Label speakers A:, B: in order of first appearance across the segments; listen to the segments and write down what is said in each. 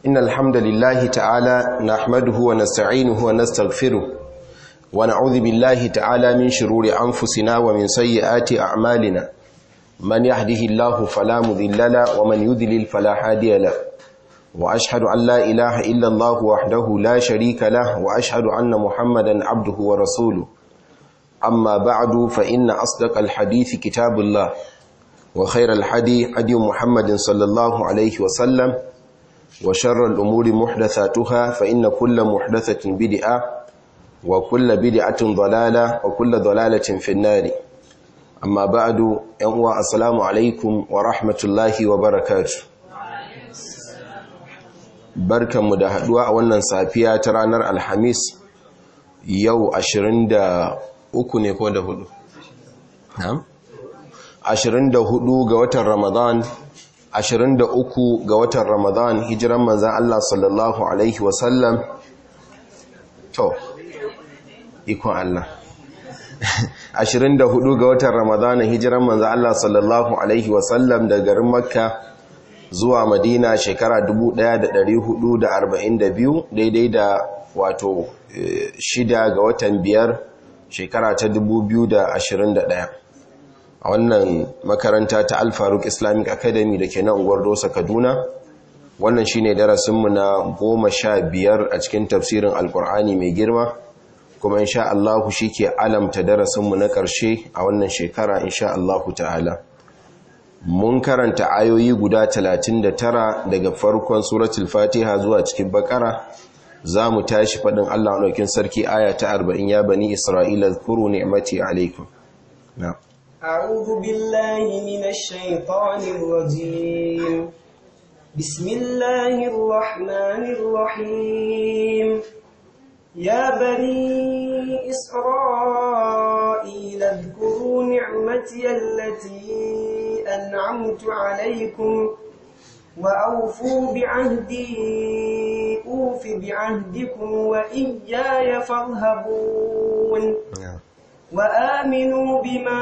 A: إن الحمد لله تعالى نحمده ونستعينه ونستغفره ونعوذ بالله تعالى من شرور أنفسنا ومن سيئات أعمالنا من يهده الله فلا مذل له ومن يذلل فلا هادي له وأشهد أن لا إله إلا الله وحده لا شريك له وأشهد أن محمدا عبده ورسوله أما بعد فإن أصدق الحديث كتاب الله وخير الحدي هدي محمد صلى الله عليه وسلم وشر الأمور محدثاتها فإن كل محدثة بدعة وكل بدعة ضلالة وكل ضلالة في النار أما بعد ينوى السلام عليكم ورحمة الله وبركاته barkanmu da haduwa a wannan safiya ta ranar alhamis yau 23 ne ko da hudu 24 ga watan ramadan 23 ga watan ramadan hijiran manzan Allah sallallahu alaihi wasallam to ikon Allah 24 ga watan ramadan hijiran manzan Allah sallallahu alaihi wasallam da garin makka zuwa madina shekara 1442 daidai da wato shida ga watan biyar shekara ta 2021 a wannan makaranta ta alfaruk islamic academy da ke nan unguwar dosa kaduna wannan shine darasinmu na goma sha biyar a cikin tafsirin alkur'ani mai girma kuma insha Allahu shi ke alamta darasinmu na ƙarshe a wannan shekara insha Allahu ta'ala mun karanta ayoyi guda 39 daga farkon suratul fatiha zuwa cikin bakara za mu tashi faɗin Allah ɗaukin sarki aya ta 40 ya bani isra'ila zkuru ni'mati alaikum na
B: أعوذ بالله من الشيطان الرجيم بسم الله الرحمن الرحيم يا بني إسرائيل اذكروا نعمتي التي أنعمت عليكم وأوفوا بعهدي أوف بعهدكم وإياي فارهبون وآمنوا بما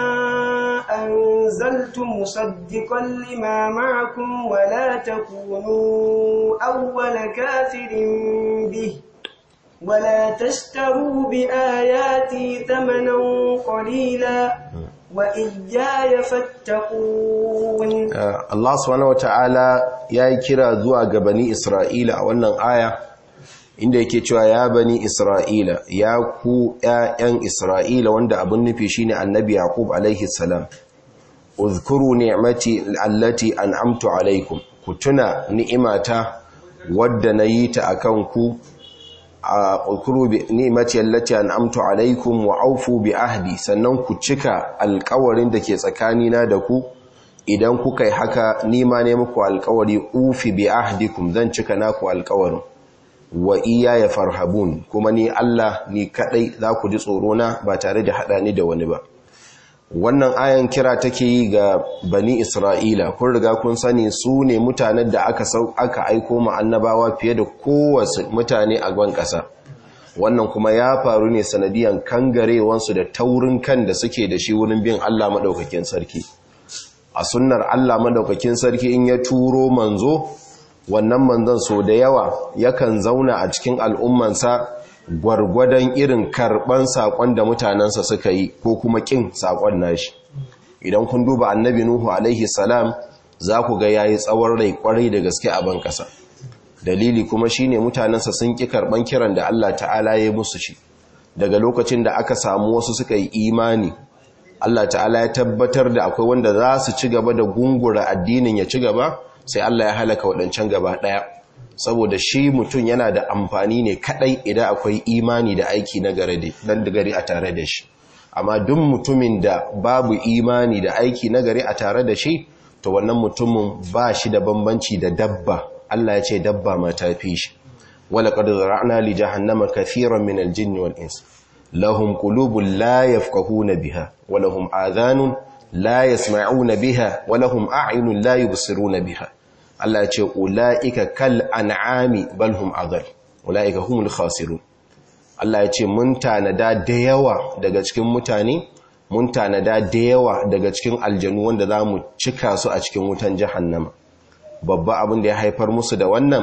B: أنزلت مصدقا لما معكم ولا تكونوا أول كافر به ولا تشتروا بآياتي ثمنا قليلا وإياي فاتقون
A: Allah subhanahu wata'ala ya yi kira zuwa ga bani Isra'ila a wannan aya inda yake cewa ya bani Isra'ila ya ku ‘ya'yan Isra'ila wanda abin nufi shine annabi Yaqub alaihi salam uzkuru ni'mati allati an'amtu alaikum ku tuna ni'imata wadda na yi ta akan ku ukuru bi ni'mati allati an'amtu alaikum wa aufu bi ahdi sannan ku cika alƙawarin da ke tsakanina da ku idan kuka yi haka nima ne muku alƙawari ufi bi ahdikum zan cika naku alƙawarin wa iya ya farhabun kuma ni Allah ni kadai za ku ji tsoro na ba tare da hada ni da wani ba wannan ayan kira take yi ga bani Isra'ila kun riga kun sani su ne mutanen da aka sau aka aiko ma annabawa fiye da kowace mutane a gwan ƙasa wannan kuma ya faru ne sanadiyan kangarewansu da taurin kan da suke da shi wurin bin Allah madaukakin sarki a sunnar Allah madaukakin sarki in ya turo manzo wannan manzon so da yawa yakan zauna a cikin al'ummansa gwargwadon irin karban sakon da mutanensa suka yi ko kuma kin sakon nashi idan kun duba annabi nuhu alaihi salam za ku ga yayi tsawon rai kwarai da gaske a ban kasa dalili kuma shine mutanensa sun ki karban kiran da Allah ta'ala ya musu shi daga lokacin da aka samu wasu suka yi imani Allah ta'ala ya tabbatar da akwai wanda za su ci gaba da gungura addinin ya ci gaba sai Allah ya halaka waɗancan gaba ɗaya saboda shi mutum yana da amfani ne kaɗai idan akwai imani da aiki na gari a tare da shi amma duk mutumin da babu imani da aiki na gari a tare da shi to wannan mutumin ba shi da bambanci da dabba Allah ya ce dabba ma ta fi shi wala qad zara'na li jahannama kathiran min al-jinni wal ins lahum qulubun la yafqahuna biha wa lahum adhanun la yasma'una biha wa lahum a'yunun la yubsiruna biha Allah ya ce ulaika kal an'ami bal hum adall ulaika humul khasirun Allah ya ce mun tanada da yawa daga cikin mutane mun tanada da yawa daga cikin aljanu wanda za mu cika su a cikin wutan jahannama babba abin da ya haifar musu da wannan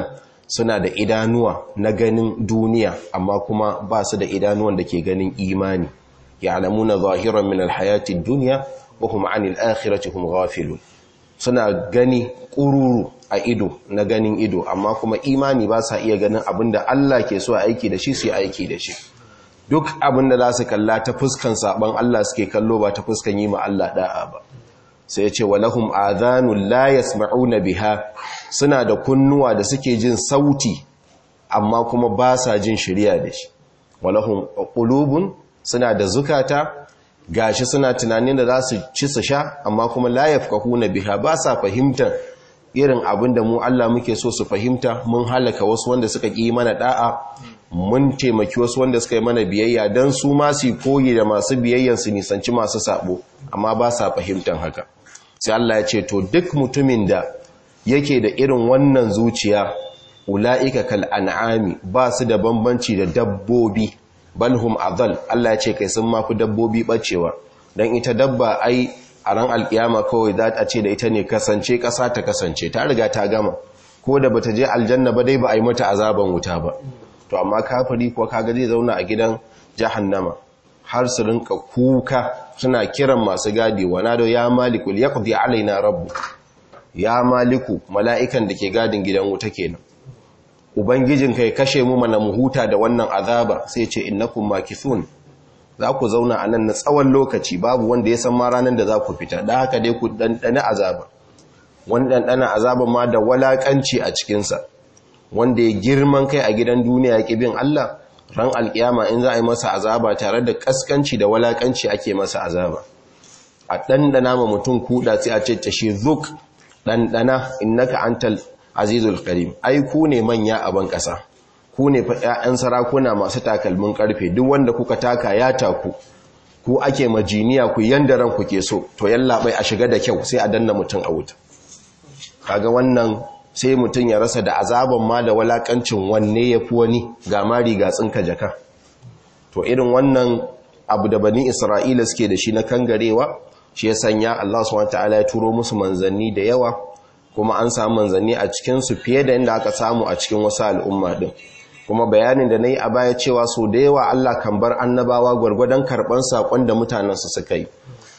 A: suna da idanuwa na ganin duniya amma kuma ba su da idanuwan da ke ganin imani ya'lamuna zahiran min alhayati dunya wa hum 'anil akhirati hum ghafilun suna gani kururu a ido na ganin ido amma kuma imani ba sa iya ganin abinda Allah ke so aiki da shi su yi aiki da shi duk abinda za su kalla ta fuskan saban Allah suke kallo ba ta fuskan yi ma Allah da'a ba sai ya ce walahum adhanun la yasma'una biha suna da kunnuwa da suke jin sauti amma kuma ba sa jin shirya da shi walahum qulubun suna da zukata gashi suna tunanin da za su ci su sha amma kuma la yafqahuna biha ba sa fahimtar irin abin da mu Allah muke so su fahimta mun halaka wasu wanda suka ƙi mana da'a mun taimaki wasu wanda suka yi mana biyayya don su ma su koyi da masu biyayyan su nisanci masu sabo amma ba sa fahimtar haka sai Allah ya ce to duk mutumin da yake da irin wannan zuciya ula'ika kal an'ami ba su da bambanci da dabbobi balhum adal Allah ya ce kai sun mafi dabbobi bacewa dan ita dabba ai a ran alkiyama kawai za a ce da ita ne kasance kasa ta kasance ta riga ta gama ko da bata je aljanna ba dai ba a yi mata azaban wuta ba to amma kafiri kuwa kaga zai zauna a gidan jahannama har su rinka kuka suna kiran masu gadi wana da ya maliku yaqdi alaina rabbu ya maliku mala'ikan da ke gadin gidan wuta kenan ubangijin kai kashe mu mana mu huta da wannan azaba sai ce innakum makithun za ku zauna a nan na tsawon lokaci babu wanda ya san ma ranar da za ku fita da haka dai ku ɗanɗana azaba wani ɗanɗana azaba ma da walaƙanci a cikinsa wanda ya girman kai a gidan duniya ya bin Allah ran alƙiyama in za a yi masa azaba tare da ƙasƙanci da walaƙanci ake masa azaba a ɗanɗana ma mutum kuɗa sai a ce ta shi zuk ɗanɗana innaka antal azizul karim ai ku ne manya a ban ƙasa ku ne fa ƴaƴan sarakuna masu takalmin ƙarfe duk wanda kuka taka ya taku ku ake majiniya ku yanda ran ku ke so to yallaɓai a shiga da kyau sai a danna mutum a wuta kaga wannan sai mutum ya rasa da azaban ma da walakancin wanne ya fi wani ga mari ga tsinka jaka to irin wannan abu da bani isra'ila suke da shi na kangarewa shi ya sanya Allah subhanahu wataala ya turo musu manzanni da yawa kuma an samu manzanni a cikinsu fiye da inda aka samu a cikin wasu al'umma din kuma bayanin da na yi a baya cewa so da yawa Allah kan bar annabawa gwargwadon karɓar saƙon da mutanensu suka yi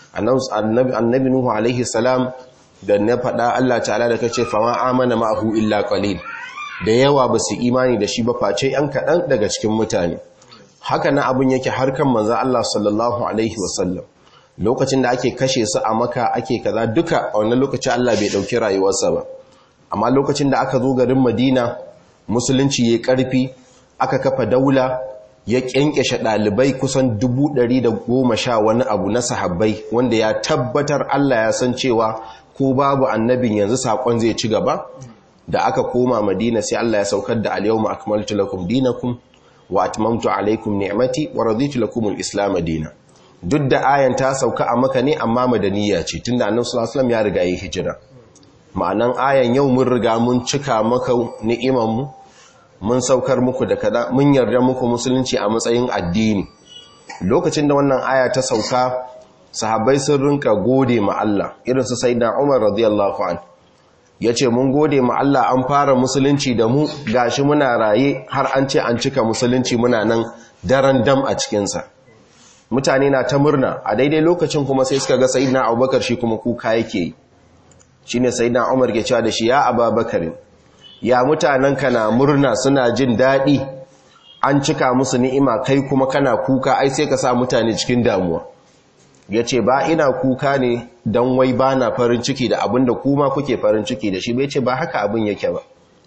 A: annabi nuhu alaihi salam da na faɗa Allah ta'ala da kace fama amana ma'ahu illa qalil da yawa ba su imani da shi ba face yan kaɗan daga cikin mutane haka na abin yake harkan manzan Allah sallallahu alaihi wasallam lokacin da ake kashe su a maka ake kaza duka a wannan lokaci Allah bai ɗauki rayuwarsa ba amma lokacin da aka zo garin madina musulunci ya ƙarfi aka kafa daula ya ƙyanƙyashe ɗalibai kusan dubu ɗari da goma sha wani abu na sahabbai wanda ya tabbatar Allah ya san cewa ko babu annabin yanzu saƙon zai ci gaba da aka koma madina sai Allah ya saukar da al-yawma akmaltu lakum dinakum wa atmamtu alaykum ni'mati wa raditu lakum al-islam dinan duk da ayan ta sauka a maka ne amma madaniya ce tunda annabi sallallahu alaihi wasallam ya riga yi hijira ma'anan ayan yau mun riga mun cika maka ni'iman mu mun saukar muku da kaza mun yarda muku musulunci a matsayin addini lokacin da wannan aya ta sauka sahabbai sun rinka gode ma Allah irin su sayyidina Umar radiyallahu anhu yace mun gode ma Allah an fara musulunci da mu gashi muna raye har an ce an cika musulunci muna nan daren dam a cikin sa mutane na ta murna a daidai lokacin kuma sai suka ga sayyidina Abubakar shi kuma kuka yake shine sayyidina Umar ke cewa da shi ya Abubakar ya mutanen ka na murna suna jin daɗi an cika musu ni'ima kai kuma kana kuka ai sai ka sa mutane cikin damuwa ya ce ba ina kuka ne don wai ba na farin ciki da abin da kuma kuke farin ciki da shi bai ce ba haka abin yake ba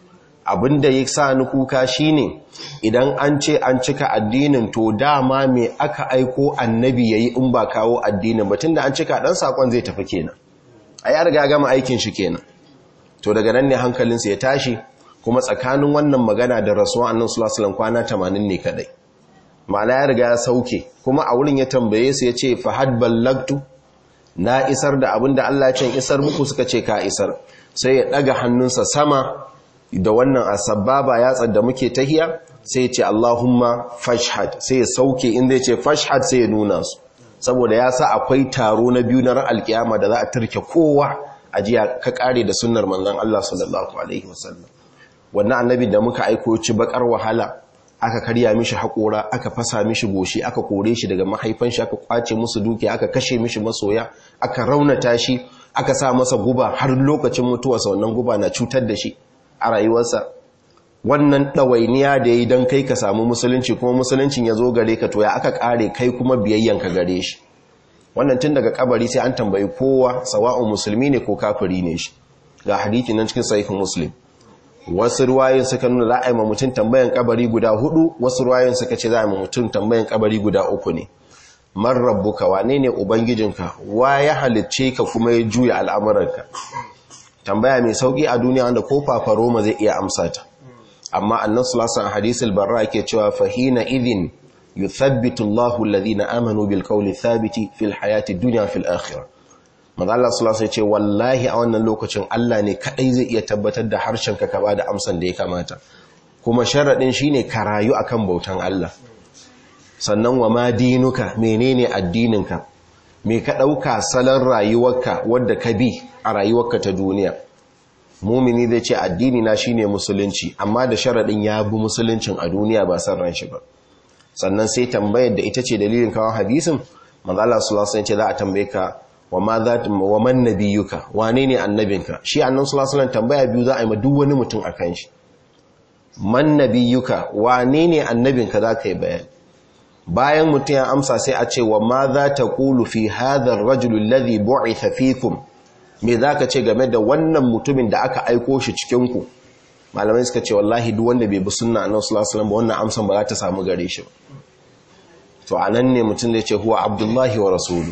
A: abin da ya sa ni kuka shi ne idan an ce an cika addinin to dama me aka aiko annabi ya yi in ba kawo addinin batun da an cika ɗan saƙon zai tafi kenan a ya riga gama aikin shi kenan to daga nan ne hankalinsa ya tashi kuma tsakanin wannan magana da rasuwa annan sulasulan kwana 80 ne kadai ma'ana ya riga ya sauke kuma a wurin ya tambaye su ya ce fahad ballagtu na isar da abin da Allah ce isar muku suka ce ka isar sai ya daga hannunsa sama da wannan asababa ya da muke tahiya sai ya ce Allahumma fashhad sai ya sauke inda ya ce fashhad sai ya nuna su saboda ya sa akwai taro na biyu na ran alkiyama da za a turke kowa a jiya ka kare da sunnar manzon Allah sallallahu alaihi wasallam wannan annabi da muka aiko ci bakar wahala aka karya mishi haƙora aka fasa mishi goshi aka kore shi daga mahaifan shi aka kwace musu dukiya aka kashe mishi masoya aka raunata shi aka sa masa guba har lokacin mutuwarsa wannan guba na cutar da shi a rayuwarsa wannan ɗawainiya da ya yi don kai ka samu musulunci kuma musuluncin ya zo gare ka to ya aka ƙare kai kuma biyayyanka gare shi wannan tun daga kabari sai an tambayi kowa sawa'un musulmi ne ko kafiri ne shi ga hadithi nan cikin sahihin muslim wasu ruwayoyin suka nuna za a yi ma mutum tambayan kabari guda hudu wasu ruwayoyin suka ce za a yi ma mutum tambayan kabari guda uku ne man rabbuka wane ne ubangijinka wa ya halicce ka kuma ya juya al'amuranka tambaya mai sauki a duniya wanda ko fafaroma zai iya amsa ta amma annan sulasan hadisul barra yake cewa fahina idin yuthabbitu Allahu alladhina amanu bil qawli thabiti fil hayati dunya fil akhirah manzo Allah sallallahu alaihi ce wallahi a wannan lokacin Allah ne kadai zai iya tabbatar da harshen ka ba da amsan da ya kamata kuma sharadin shine ka rayu akan bautan Allah sannan wa ma dinuka menene addininka me ka dauka salon rayuwarka wanda ka bi a rayuwarka ta duniya mumini zai ce addini na shine musulunci amma da sharadin ya bi musuluncin a duniya ba san ran shi ba sannan sai tambayar da ita ce dalilin kawo hadisin manzo Allah sallallahu alaihi ce za a tambaye ka wa ma za wa man nabiyuka wane ne annabinka shi annabi sallallahu alaihi tambaya biyu za a yi ma duk wani mutum akan shi man nabiyuka wane ne annabinka za ka yi bayani bayan mutum ya amsa sai a ce wa ma za ta qulu fi hadha ar-rajul alladhi bu'itha fikum me za ka ce game da wannan mutumin da aka aiko shi cikin ku malamai suka ce wallahi duk wanda bai bi sunna annabi sallallahu alaihi ba wannan amsan ba za ta samu gare shi ba to anan ne mutum zai ce huwa abdullahi wa rasulu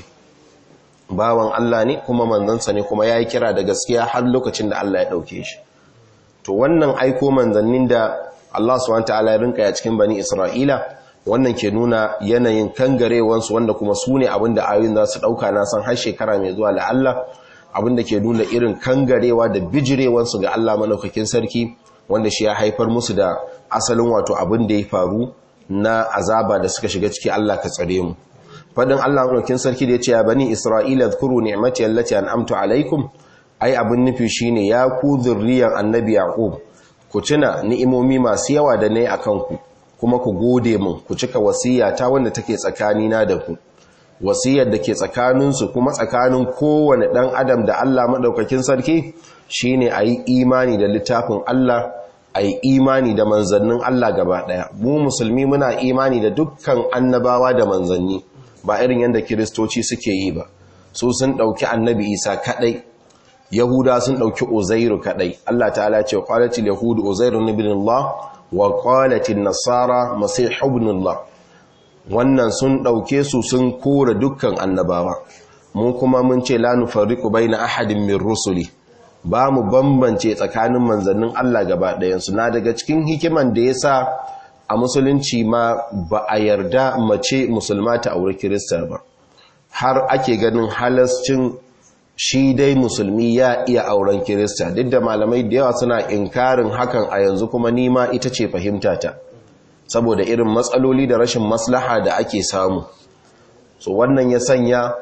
A: bawan Allah ne kuma manzansa ne kuma yayi kira da gaskiya har lokacin da Allah ya dauke shi to wannan aiko manzannin da Allah subhanahu wataala ya rinka ya cikin bani Isra'ila wannan ke nuna yanayin kangarewansu wanda kuma su ne abinda ayoyin za su dauka na san har shekara mai zuwa la Allah abinda ke nuna irin kangarewa da bijirewansu ga Allah malaukakin sarki wanda shi ya haifar musu da asalin wato abin da ya faru na azaba da suka shiga ciki Allah ka tsare mu fadin Allah malaukakin sarki da ya ce ya bani Isra'ila zkuru ni'mati allati an'amtu alaikum ai abin nufi shine ya ku zurriyan annabi yaqub ku tuna ni'imomi masu yawa da nayi akan ku kuma ku gode mun ku cika wasiyata wanda take tsakanina da ku wasiyar da ke tsakaninsu kuma tsakanin kowane ɗan adam da Allah maɗaukakin sarki shine a yi imani da littafin Allah a yi imani da manzannin Allah gaba ɗaya mu musulmi muna imani da dukkan annabawa da manzanni ba irin yadda kiristoci suke yi ba su sun ɗauki annabi isa kaɗai yahuda sun ɗauki uzairu kaɗai Allah ta'ala ce qalatil yahudu uzairu ibn Allah wa qalatil nasara masih ibn Allah wannan sun ɗauke su sun kora dukkan annabawa mu kuma mun ce la nufarriqu baina ahadin min rusuli ba mu bambance tsakanin manzannin Allah gaba ɗayansu na daga cikin hikiman da yasa a musulunci ma ba a yarda mace musulma ta aure kirista ba har ake ganin halascin shi dai musulmi ya iya auren kirista duk da malamai da yawa suna inkarin hakan a yanzu kuma nima ita ce fahimtata ta saboda irin matsaloli da rashin maslaha da ake samu so wannan ya sanya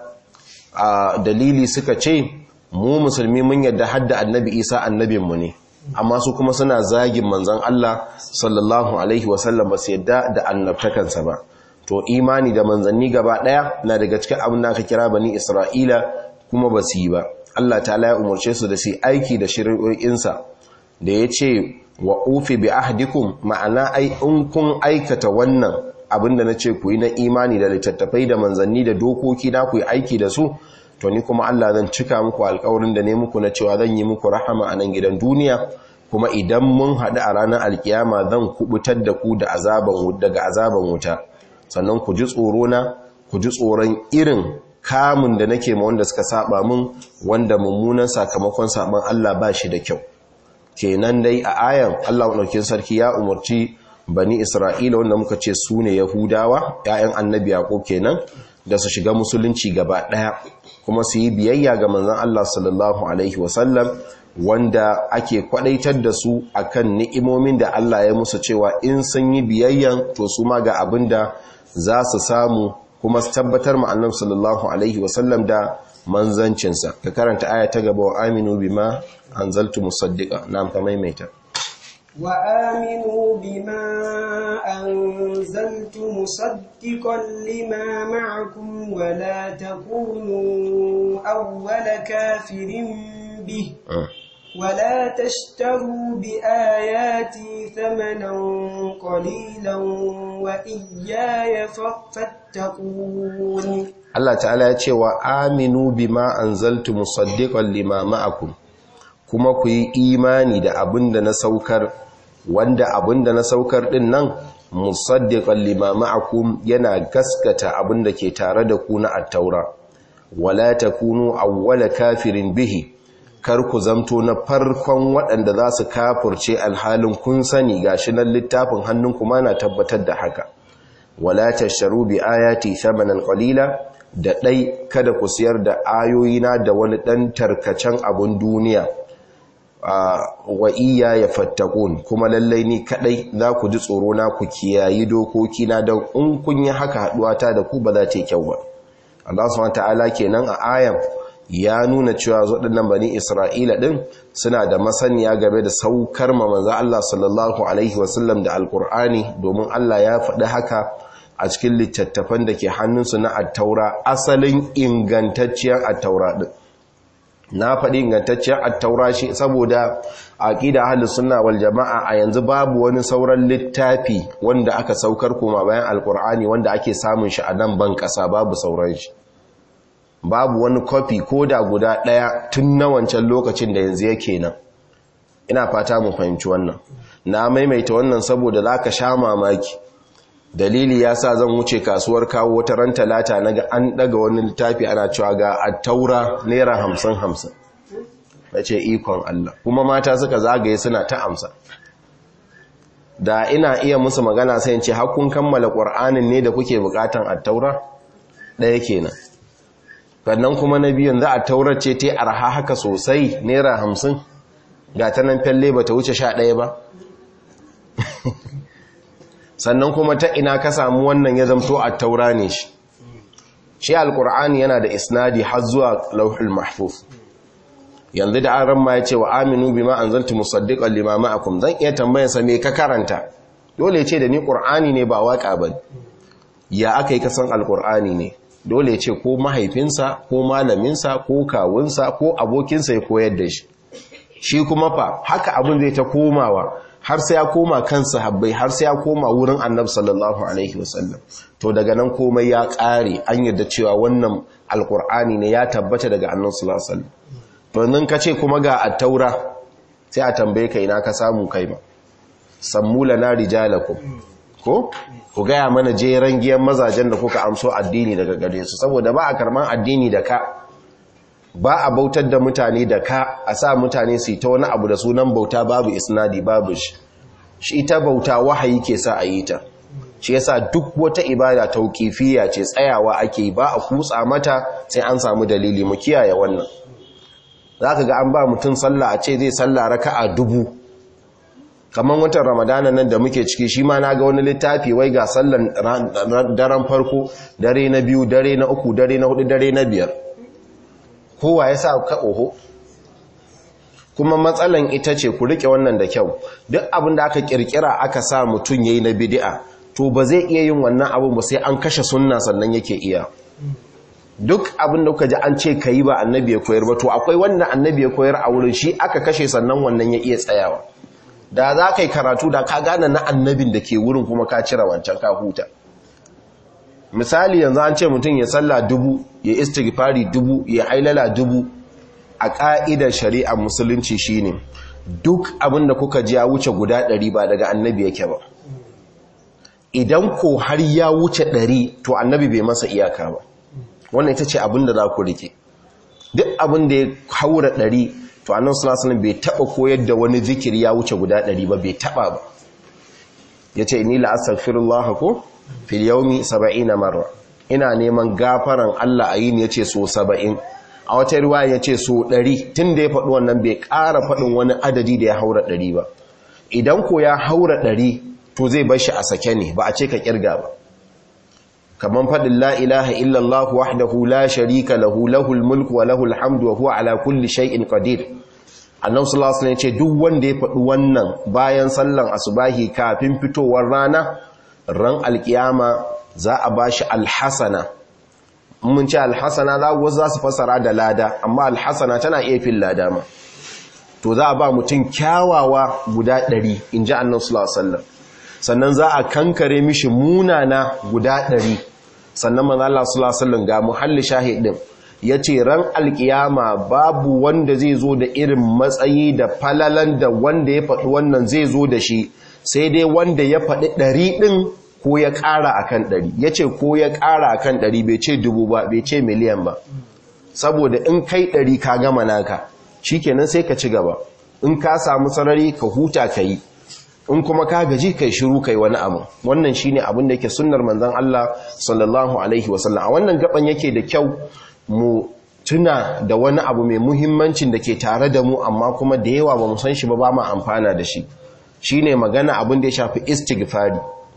A: a dalili suka ce mu musulmi mun yadda hadda annabi isa annabinmu ne amma su kuma suna zagin manzan Allah sallallahu alaihi wasallam ba su yadda da annabtakansa ba to imani da manzanni gaba daya na daga cikin abin da aka kira bani isra'ila kuma ba su yi ba Allah ta ya umarce su da su aiki da shari'o'insa da ya ce wa ufi bi ahdikum ma'ana ai in kun aikata wannan abinda nace ku yi na imani da littattafai da manzanni da dokoki na ku yi aiki da su to ni kuma Allah zan cika muku alƙawarin da ne muku na cewa zan yi muku rahama a nan gidan duniya kuma idan mun haɗu a ranar alkiyama zan kubutar da ku da azaban daga azaban wuta sannan ku ji tsoro na ku ji tsoron irin kamun da nake ma wanda suka saba mun wanda mummunan sakamakon saban Allah ba shi da kyau kenan dai a ayan Allah ɗaukin sarki ya umarci bani Isra'ila wanda muka ce su ne Yahudawa ‘ya'yan annabi yaƙo kenan da su shiga musulunci gaba ɗaya kuma su yi biyayya ga manzan Allah sallallahu Alaihi wasallam wanda ake kwaɗaitar da su akan ni'imomin da Allah ya musu cewa in sun yi biyayyan to su ma ga abin da za su samu kuma su tabbatar ma'annan sallallahu Alaihi wasallam da manzancinsa ka karanta aya ta gaba wa aminu bima anzaltu musaddiqa na amfa maimaita
B: وآمنوا بما أنزلت مصدقا لما معكم ولا تكونوا أول كافر به ولا تشتروا بآياتي ثمنا قليلا وإياي فاتقون
A: Allah ta'ala ya ce wa aminu bima anzaltu musaddiqan lima ma'akum kuma ku yi imani da abinda na saukar wanda abinda na saukar din nan musaddiqan lima ma'akum yana gaskata abinda ke tare da ku na at-taura wala takunu awwala kafirin bihi kar ku zamto na farkon waɗanda za su kafurce alhalin kun sani gashi nan littafin hannunku ma na tabbatar da haka wala tasharu bi ayati thamanan qalila da ɗai kada ku siyar da ayoyina da wani ɗan tarkacen abin duniya wa iya ya fattakun kuma lallai ni kaɗai za ku ji tsoro na ku kiyayi dokoki na don in kun yi haka haɗuwata da ku ba za ta yi kyau ba Allah subhanahu ta'ala kenan a ayan ya nuna cewa waɗannan bani Isra'ila ɗin suna da masaniya game da saukar ma manzo Allah sallallahu alaihi wasallam da alkur'ani domin Allah ya faɗi haka a cikin littattafan da ke hannunsu na attaura asalin ingantacciyar attaura ɗin na faɗi ingantacciyar attaura shi saboda aƙida ahlus sunna wal jama'a a yanzu babu wani sauran littafi wanda aka saukar kuma bayan alkur'ani wanda ake samun shi a nan ban ƙasa babu sauran shi babu wani kofi ko da guda ɗaya tun na wancan lokacin da yanzu yake nan ina fata mu fahimci wannan na maimaita wannan saboda za ka sha mamaki dalili ya sa zan wuce kasuwar kawo wata ran talata na ga an daga wani littafi ana cewa ga attaura naira hamsin hamsin na ce ikon Allah kuma mata suka zagaye suna ta amsa da ina iya musu magana sai ce hakun kammala ƙwar'anin ne da kuke buƙatan attaura ɗaya kenan sannan kuma na biyun za a taurar ce ta arha haka sosai naira hamsin ga ta nan fyalle ba ta wuce sha ɗaya ba sannan kuma ta ina ka samu wannan ya zamto a taura ne shi shi alkur'ani yana da isnadi har zuwa lauhul mahfuz yanzu da an ramma ya ce wa aminu bima anzaltu musaddiqan lima ma'akum zan iya tambayar sa me ka karanta dole ya ce da ni qur'ani ne ba waka ba ya aka yi kasan alkur'ani ne dole ya ce ko mahaifinsa ko malaminsa ko kawunsa ko abokinsa ya koyar da shi shi kuma fa haka abin zai ta komawa har sai ya koma kan sahabbai har sai ya koma wurin annabi sallallahu alaihi wasallam to daga nan komai ya ƙare an yarda cewa wannan alkur'ani ne ya tabbata daga annabi sallallahu alaihi wasallam to nan kace kuma ga at-taura sai a tambaye ka ina ka samu kai ma sammula na rijalakum ko ku gaya mana jeran giyan mazajen da kuka amso addini daga gare su saboda ba a karman addini da ka ba a bautar da mutane da ka a sa mutane su yi ta wani abu da sunan bauta babu isnadi babu shi shi ita bauta wahayi ke sa a yi ta shi yasa duk wata ibada tauƙifiya ce tsayawa ake ba a kutsa mata sai an samu dalili mu kiyaye wannan zaka ga an ba mutum sallah a ce zai sallah raka'a dubu kamar watan ramadana nan da muke ciki shi ma na ga wani littafi wai ga sallan daren farko dare na biyu dare na uku dare na hudu dare na biyar kowa ya sa ka oho kuma matsalan ita ce ku rike wannan da kyau duk abin da aka kirkira aka sa mutum yayi na bid'a to ba zai iya yin wannan abin ba sai an kashe sunna sannan yake iya duk abin da kuka ji an ce kayi ba annabi ya koyar ba to akwai wannan annabi ya koyar a wurin shi aka kashe sannan wannan ya iya tsayawa da za ka yi karatu da ka gane na annabin da ke wurin kuma ka cire wancan ka huta misali yanzu an ce mutum ya salla dubu ya istighfari dubu ya hailala dubu a ƙa'idar shari'a musulunci shine duk abin da kuka ji ya wuce guda ɗari ba daga annabi yake ba idan ko har ya wuce ɗari to annabi bai masa iyaka ba wannan ita ce abin da za ku rike duk abin da ya haura ɗari to annan sulasunan bai taɓa koyar da wani zikiri ya wuce guda ɗari ba bai taɓa ba ya ce ni la'asar ko fil yaumi saba'ina marra ina neman gafaran Allah a yin yace so saba'in a wata riwaya yace so ɗari tun da ya faɗi wannan bai ƙara faɗin wani adadi da ya haura ɗari ba idan ko ya haura ɗari to zai bar shi a sake ne ba a ce ka kirga ba kaman faɗin la ilaha illallah wahdahu la sharika lahu lahul mulku wa lahul hamdu wa huwa ala kulli shay'in qadir annabi sallallahu alaihi wasallam ya ce duk wanda ya faɗi wannan bayan sallan asubahi kafin fitowar rana ran alkiyama za a bashi alhasana mun ce alhasana za wasu za su fasara da lada amma alhasana tana iya fin lada ma to za a ba mutum kyawawa guda ɗari in ji annan sulasallam sannan za a kankare mishi munana guda ɗari sannan manzo Allah sulasallam ga muhalli shahidin ya ce ran alkiyama babu wanda zai zo da irin matsayi da falalan da wanda ya faɗi wannan zai zo da shi sai dai wanda ya faɗi ɗari ɗin ko ya ƙara a kan ɗari ya ce ko ya ƙara a kan ɗari bai ce dubu ba bai ce miliyan ba saboda in kai ɗari ka gama naka shi kenan sai ka ci gaba in ka samu sarari ka huta ka yi in kuma ka gaji kai shiru kai wani abu wannan shine abin da yake sunnar manzon Allah sallallahu alaihi wasallam a wannan gaban yake da kyau mu tuna da wani abu mai muhimmancin da ke tare da mu amma kuma da yawa ba mu san shi ba ba mu amfana da shi shine magana abin da ya shafi istighfari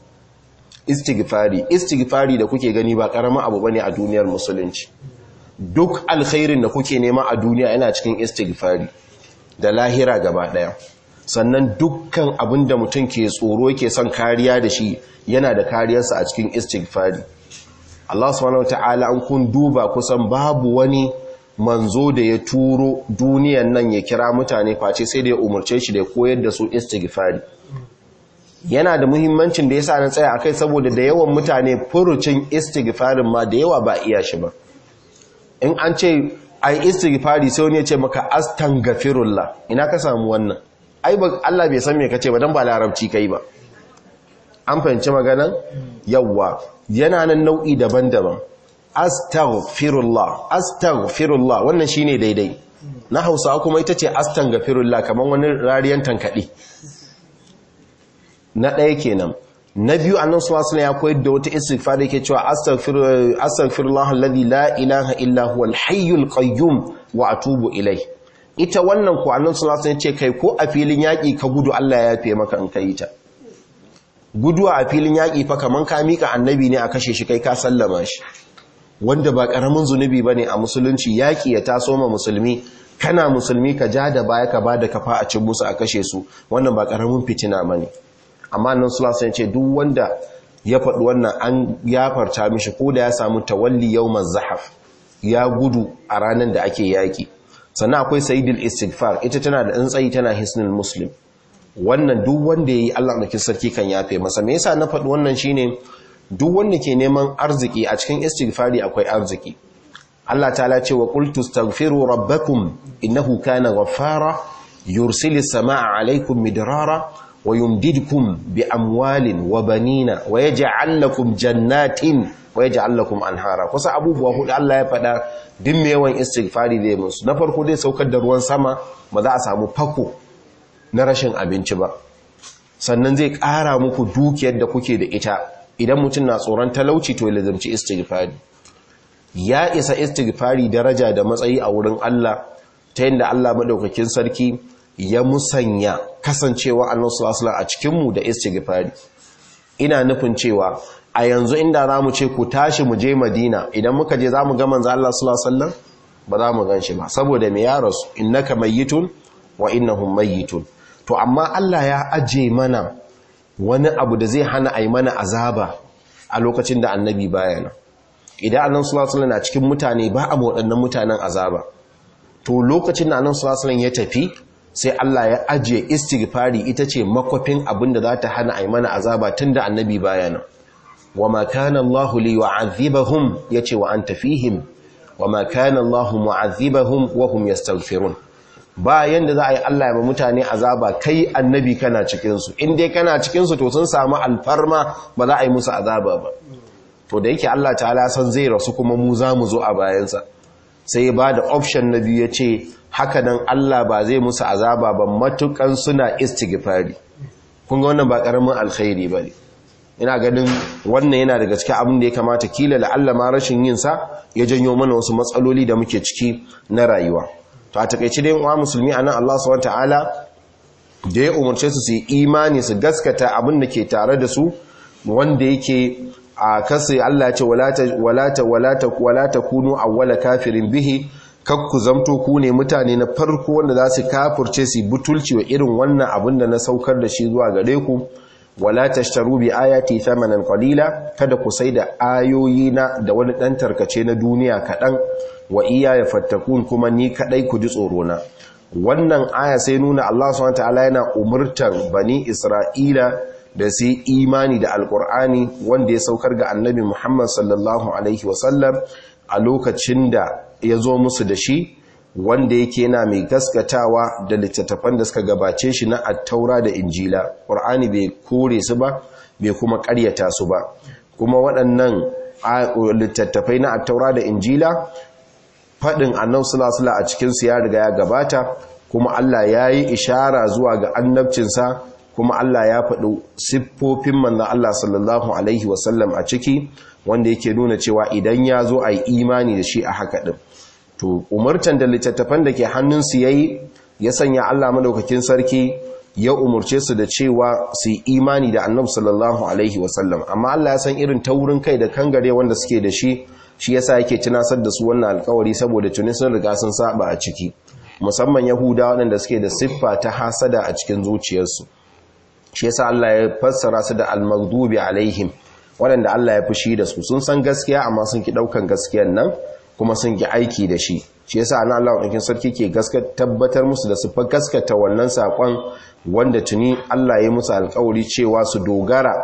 A: istighfari istighfari da kuke gani ba karamin abu bane a duniyar musulunci duk alkhairin da kuke nema a duniya yana cikin istighfari da lahira gaba daya sannan dukkan abin da mutum ke tsoro yake son kariya da shi yana da kariyarsa a cikin istighfari Allah subhanahu wataala an kun duba kusan babu wani manzo da ya turo duniyan nan ya kira mutane face sai da ya umarce shi da ya koyar da su istighfari yana da muhimmancin da yasa na tsaya akai saboda da yawan mutane furucin istighfarin ma da yawa ba iya shi ba in an ce ai istighfari sai wani ya ce maka astaghfirullah ina ka samu wannan ai ba Allah bai san me kace ba dan ba larabci kai ba an fahimci maganan yawa yana nan nau'i daban-daban astaghfirullah astaghfirullah wannan shine daidai na Hausa kuma ita ce astaghfirullah kaman wani rariyan tankade na ɗaya kenan na biyu annan suwasu ya koyar da wata istighfar da yake cewa astaghfirullah alladhi la ilaha illa huwa al-hayyul qayyum wa atubu ilai ita wannan ko annan suwasu ya ce kai ko a filin yaƙi ka gudu Allah ya yafe maka in kai ta guduwa a filin yaƙi fa kaman ka mika annabi ne a kashe shi kai ka sallama shi wanda ba ƙaramin zunubi bane a musulunci yaƙi ya taso ma musulmi kana musulmi ka ja da baya ka bada kafa a cin musu a kashe su wannan ba ƙaramin fitina bane amma nan sulasun ce duk wanda ya faɗi wannan an yafarta mishi ko da ya samu tawalli yawmaz zahaf ya gudu a ranar da ake yaƙi sannan akwai sayidul istighfar ita tana da tsayi tana hisnul muslim wannan duk wanda yayi Allah da sarki kan yafe masa me yasa na faɗi wannan shine duk wanda ke neman arziki a cikin istighfari akwai arziki Allah ta'ala ce wa qultu astaghfiru rabbakum innahu kana ghaffara yursilis samaa alaykum midrara ويمددكم بأموال وبنين ويجعل لكم جنات ويجعل لكم أنهارا kusa abubuwa hudu Allah ya faɗa duk mai yawan istighfari da musu na farko dai saukar da ruwan sama ba za a samu fako na rashin abinci ba sannan zai ƙara muku dukiyar da kuke da ita idan mutum na tsoron talauci to ya lazimci istighfari ya isa istighfari daraja da matsayi a wurin Allah ta yadda Allah madaukakin sarki ya musanya kasancewa annabi sallallahu a cikinmu da istighfari ina nufin cewa a yanzu inda zamu ce ku tashi mu je Madina idan muka je zamu ga manzo Allah sallallahu alaihi wasallam ba za mu ganshi ba saboda me ya rasu innaka mayyitun wa innahum mayyitun to amma Allah ya aje mana wani abu da zai hana ai mana azaba a lokacin da annabi bayana idan annabi sallallahu alaihi na cikin mutane ba a waɗannan mutanen azaba to lokacin da annabi sallallahu alaihi ya tafi sai Allah ya ajiye istighfari ita ce makwafin abin da za ta hana a mana azaba tun da annabi bayana wa ma kana Allah li yu'adhibahum yace wa anta fihim wa ma kana Allah mu'adhibahum wa hum yastaghfirun ba yanda za a yi Allah ya ba mutane azaba kai annabi kana cikin su in dai kana cikin su to sun samu alfarma ba za a yi musu azaba ba to da yake Allah ta'ala san zai rasu kuma mu za mu zo a bayansa sai ba da option na biyu ya ce haka nan Allah ba zai musu azaba ba matukan suna istighfari kun ga wannan ba karamin alkhairi bane ina ganin wannan yana daga cikin abin da ya kamata kila la Allah ma rashin yin sa ya janyo mana wasu matsaloli da muke ciki na rayuwa to a takeice dai uwa musulmi anan Allah subhanahu wataala da ya umarce su su yi imani su gaskata abin da ke tare da su wanda yake a kasai Allah ce walata walata walata walata kunu awwala kafirin bihi kakku zamto ku ne mutane na farko wanda za su kafurce su butulci wa irin wannan abin da na saukar da shi zuwa gare ku wala tashtaru bi ayati thamanan qalila kada ku sai da ayoyi na da wani dan tarkace na duniya kadan wa iya ya fattakun kuma ni kadai ku ji tsoro na wannan aya sai nuna Allah subhanahu wataala yana umurtar bani Isra'ila da su imani da alkur'ani wanda ya saukar ga annabi Muhammad sallallahu alaihi wasallam a lokacin da ya zo musu da shi wanda yake yana mai gaskatawa da littattafan da suka gabace shi na attaura da injila ƙur'ani bai kore su ba bai kuma ƙaryata su ba kuma waɗannan littattafai na attaura da injila faɗin annan sulasula a cikinsu ya riga ya gabata kuma Allah ya yi ishara zuwa ga annabcinsa kuma Allah ya faɗi siffofin manzan Allah sallallahu Alaihi wasallam a ciki wanda yake nuna cewa idan ya zo a yi imani da shi a haka ɗin to umartan da littattafan da ke hannunsu ya yi ya sanya Allah madaukakin sarki ya umarce su da cewa su yi imani da annabi sallallahu alaihi wasallam amma Allah ya san irin taurin kai da kangare wanda suke da shi shi yasa yake tunasar da su wannan alkawari saboda tuni sun riga sun saba a ciki musamman yahudawa waɗanda suke da siffa ta hasada a cikin zuciyarsu shi yasa Allah ya fassara su da al-maghdubi alaihim waɗanda Allah ya fushi da su sun san gaskiya amma sun ki daukan gaskiyar nan kuma sun ki aiki da shi shi yasa ana Allah ɗaukin sarki ke tabbatar musu da su fa gaskata wannan sakon wanda tuni Allah ya musu alƙawari cewa su dogara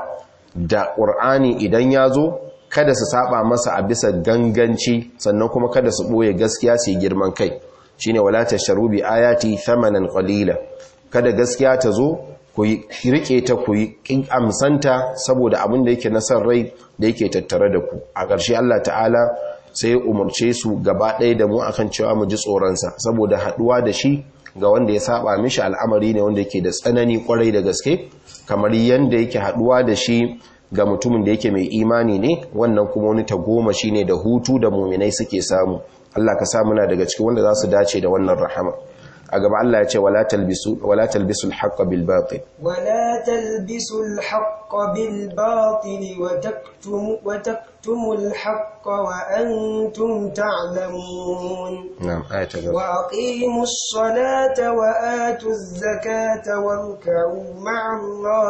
A: da Qur'ani idan ya zo kada su saba masa a bisa ganganci sannan kuma kada su boye gaskiya su yi girman kai shine wala tasharu bi ayati thamanan qalila kada gaskiya ta zo ku rike ta ku yi amsanta saboda abin da yake na san rai da yake tattare da ku a ƙarshe Allah ta'ala sai umarce su gaba ɗaya da mu akan cewa mu ji tsoronsa saboda haɗuwa da shi ga wanda ya saba mishi al'amari ne wanda yake da tsanani kwarai da gaske kamar yanda yake haɗuwa da shi ga mutumin da yake mai imani ne wannan kuma wani tagoma shi ne da hutu da muminai suke samu Allah ka sa muna daga cikin wanda za su dace da wannan rahama a gaba Allah ya ce wala talbisu wala talbisu al-haqqa bil batil
B: wala talbisu al-haqqa bil batil wa taktumu wa taktumu al-haqqa wa antum ta'lamun
A: na'am ayata gaba
B: wa aqimus salata wa atuz zakata warka'u ma'al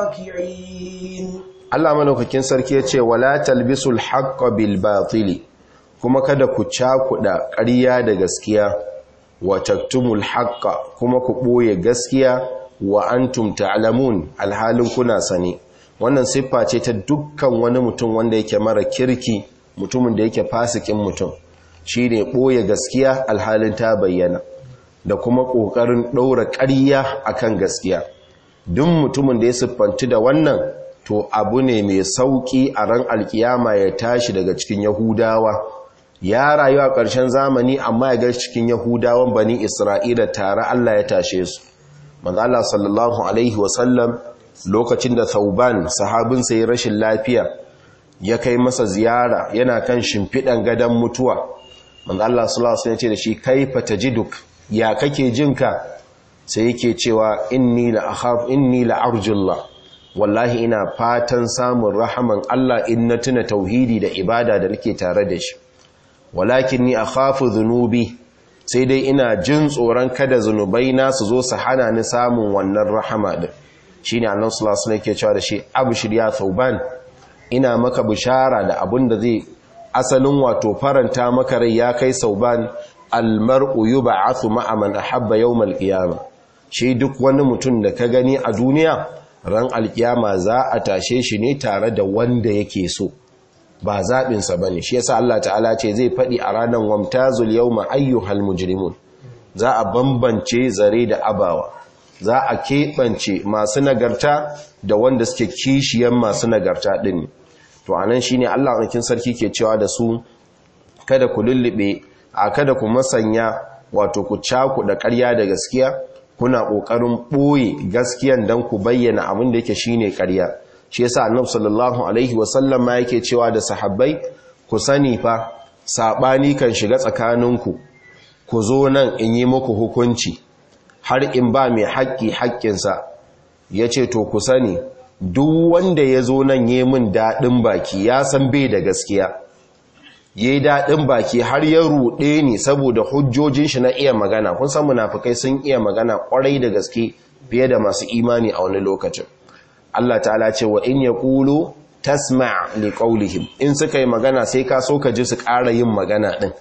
B: raki'in
A: Allah malaukakin sarki ya ce wala talbisul haqqa bil batili kuma kada ku cakuda ƙarya da gaskiya wa taktumul haqqa kuma ku boye gaskiya wa antum ta'lamun alhalin kuna sani wannan siffa ce ta dukkan wani mutum wanda yake mara kirki mutumin da yake fasikin mutum shine boye gaskiya alhalin ta bayyana da kuma kokarin daura ƙarya akan gaskiya duk mutumin da ya siffanci da wannan to abu ne mai sauki a ran alkiyama ya tashi daga cikin yahudawa ya rayu a ƙarshen zamani amma ya gashi cikin yahudawan bani isra'ila tare Allah ya tashe su manzo Allah sallallahu alaihi wasallam lokacin da Thauban sahabinsa ya rashin lafiya ya kai masa ziyara yana kan shimfiɗan gadon mutuwa manzo Allah sallallahu alaihi wasallam ya ce da shi kaifa tajiduk ya kake jinka sai yake cewa inni la akhaf inni la arjullah wallahi ina fatan samun rahaman Allah in na tuna tauhidi da ibada da nake tare da shi walakin ni akhafu dhunubi sai dai ina jin tsoron kada zunubai na su zo su hana ni samun wannan rahama din shine annabi sallallahu alaihi wasallam yake cewa da shi abshir ya thauban ina maka bishara da abin da zai asalin wato faranta maka rai ya kai sauban almar'u yub'athu ma'a man ahabba yawmal qiyamah shi duk wani mutum da ka gani a duniya ran alkiyama za a tashe shi ne tare da wanda yake so ba zaɓinsa ba ne shi yasa Allah ta'ala ce zai faɗi a ranar wamtazul yau ayyuhal mujrimun za a bambance zare da abawa za a keɓance masu nagarta da wanda suke kishiyan masu nagarta ɗin to a nan shi ne Allah ɗaukin sarki ke cewa da su kada ku lullube a kada ku masanya wato ku cakuɗa ƙarya da gaskiya kuna ƙoƙarin ɓoye gaskiyan don ku bayyana abin da yake shine ƙarya shi yasa annabi sallallahu alaihi wasallam ma yake cewa da sahabbai ku sani fa sabani kan shiga tsakaninku ku zo nan in yi muku hukunci har in ba mai haƙƙi haƙƙinsa yace to ku sani duk wanda ya zo nan yi min daɗin baki ya san bai da gaskiya yayi daɗin baki har ya ruɗe ni saboda hujjojin shi na iya magana kun san munafikai sun iya magana kwarai da gaske fiye da masu imani a wani lokacin Allah ta'ala ce wa in yaqulu tasma' li qawlihim in suka yi magana sai ka so ka ji su ƙara yin magana din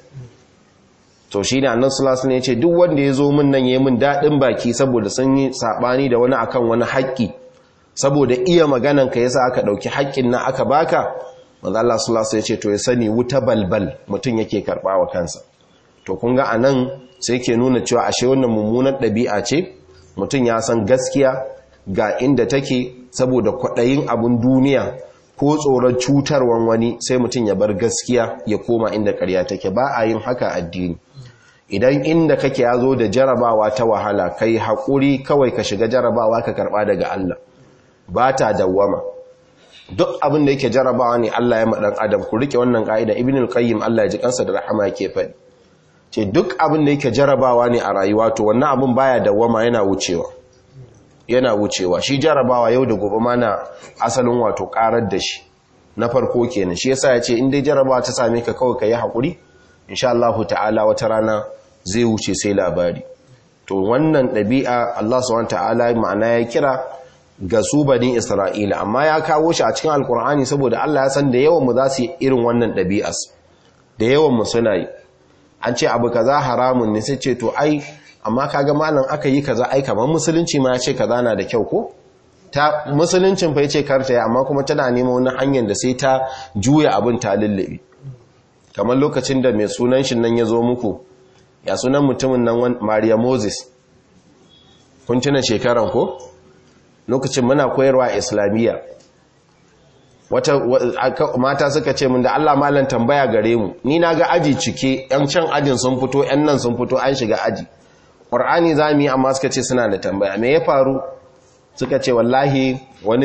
A: to shi ne annan sulasu ne ce duk wanda ya zo min nan ya min daɗin baki saboda sun yi saɓani da wani akan wani haƙƙi saboda iya maganan ka yasa aka ɗauki haƙƙin na aka baka manzo Allah sulasu ya ce to ya sani wuta balbal mutum yake karɓa wa kansa to kun ga anan sai ke nuna cewa ashe wannan mummunar ɗabi'a ce mutum ya san gaskiya ga inda take saboda kwaɗayin abun duniya ko tsoron cutarwan wani sai mutum ya bar gaskiya ya koma inda ƙarya take ba a yin haka addini idan inda kake ya zo da jarabawa ta wahala kai haƙuri kawai ka shiga jarabawa ka karɓa daga Allah ba ta dawwama duk abin da yake jarabawa ne Allah ya maɗan adam ku riƙe wannan ƙa'ida ibn al-qayyim Allah ya ji kansa da rahama yake faɗi ce duk abin da yake jarabawa ne a rayuwa to wannan abin baya dawwama yana wucewa yana wucewa shi jarabawa yau da gobe ma na asalin wato karar da shi na farko kenan shi yasa ya ce in dai jarabawa ta same ka kawai ka yi haƙuri insha Allah ta'ala wata rana zai wuce sai labari to wannan ɗabi'a Allah subhanahu ta'ala ma'ana ya kira ga su bani Isra'ila amma ya kawo shi a cikin alkur'ani saboda Allah ya san da yawan mu za su yi irin wannan ɗabi'as da yawan mu suna yi an ce abu kaza haramun ne sai ce to ai amma kaga malam aka yi kaza ai kamar musulunci ma ya ce kaza na da kyau ko ta musuluncin fa yace karta ya amma kuma tana neman wani hanyar da sai ta juya abin ta lullube kamar lokacin da mai sunan shi nan ya zo muku ya sunan mutumin nan Maria Moses kun tuna shekaran ko lokacin muna koyarwa a islamiyya wata mata suka ce min da Allah malam tambaya gare mu ni na ga aji cike yan can ajin sun fito yan nan sun fito an shiga aji ƙwar'ani za mu yi amma suka ce suna da tambaya me ya faru suka ce wallahi wani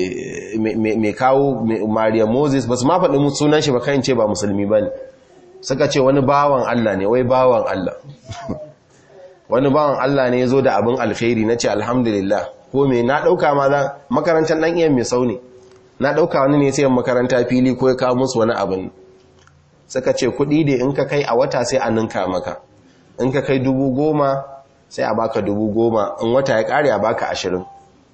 A: mai kawo maria moses ba su ma faɗi sunan shi ba kayan ce ba musulmi ba ne suka ce wani bawan allah ne wai bawan allah wani bawan allah ne ya zo da abin alkhairi na ce alhamdulillah ko me na ɗauka ma za makarantar ɗan iya mai sau ne na ɗauka wani ne sai makaranta fili ko ya kawo musu wani abin suka ce kuɗi da in ka kai a wata sai a ninka maka in ka kai dubu goma sai a baka dubu goma in wata ya kare a baka ashirin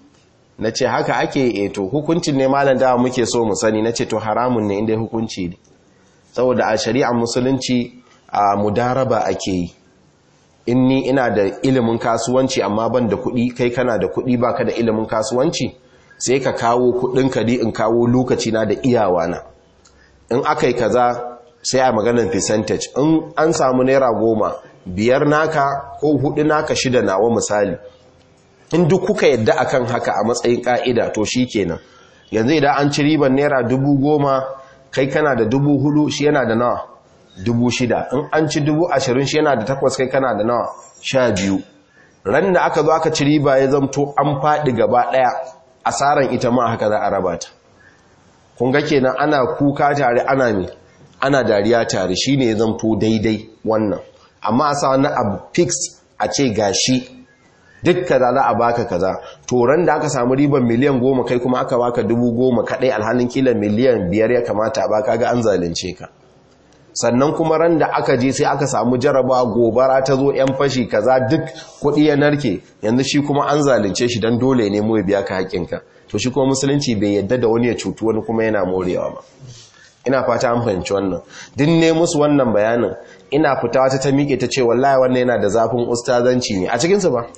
A: na ce haka ake eto hukuncin ne malam dawa muke so mu sani na ce to haramun ne inda hukunci ne saboda a shari'ar musulunci a mudaraba ake yi in ni ina da ilimin kasuwanci amma ban da kuɗi kai kana da kuɗi baka da ilimin kasuwanci sai ka kawo kuɗin ka in kawo lokaci na da iyawa na in aka yi kaza sai a maganar percentage in an samu naira goma biyar naka ko hudu naka shida nawa misali in duk kuka yadda akan haka a matsayin ka'ida to shi kenan yanzu idan an ci riban naira dubu goma kai kana da dubu hudu shi yana da nawa dubu shida in an ci dubu ashirin shi yana da takwas kai kana da nawa sha biyu ran da aka zo aka ci riba ya zamto an faɗi gaba ɗaya asaran ita ma haka za a raba ta kun ga kenan ana kuka tare ana me ana dariya tare shine ya zamto daidai wannan amma a sa wani abu fix a ce gashi duk kaza za a baka kaza to ran da aka samu riban miliyan goma kai kuma aka baka dubu goma kadai alhalin kila miliyan biyar ya kamata ba ga an zalunce ka sannan kuma ran da aka je sai aka samu jaraba gobara ta zo yan fashi kaza duk kuɗi ya narke yanzu shi kuma an zalunce shi don dole ne mu ya biya ka haƙƙinka to shi kuma musulunci bai yadda da wani ya cutu wani kuma yana morewa ba ina fata an fahimci wannan din ne musu wannan bayanin ina fita wata ta miƙe ta ce wallahi wannan yana da zafin ustazanci ne a cikinsu ba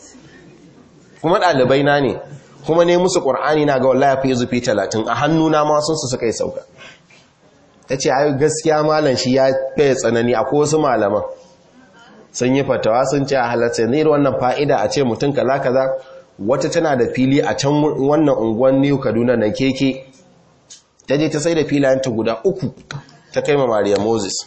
A: kuma ɗalibai na ne kuma ne musu ƙur'ani na ga wallahi fi zufi talatin a hannuna ma sun su suka yi sauka ta ce ayi gaskiya malam shi ya fiye tsanani a wasu malaman sun yi fatawa sun ce a halatta ne wannan fa'ida a ce mutum kaza kaza wata tana da fili a can wannan unguwan new kaduna na keke ta je ta sai da filayenta guda uku ta kai ma Maria Moses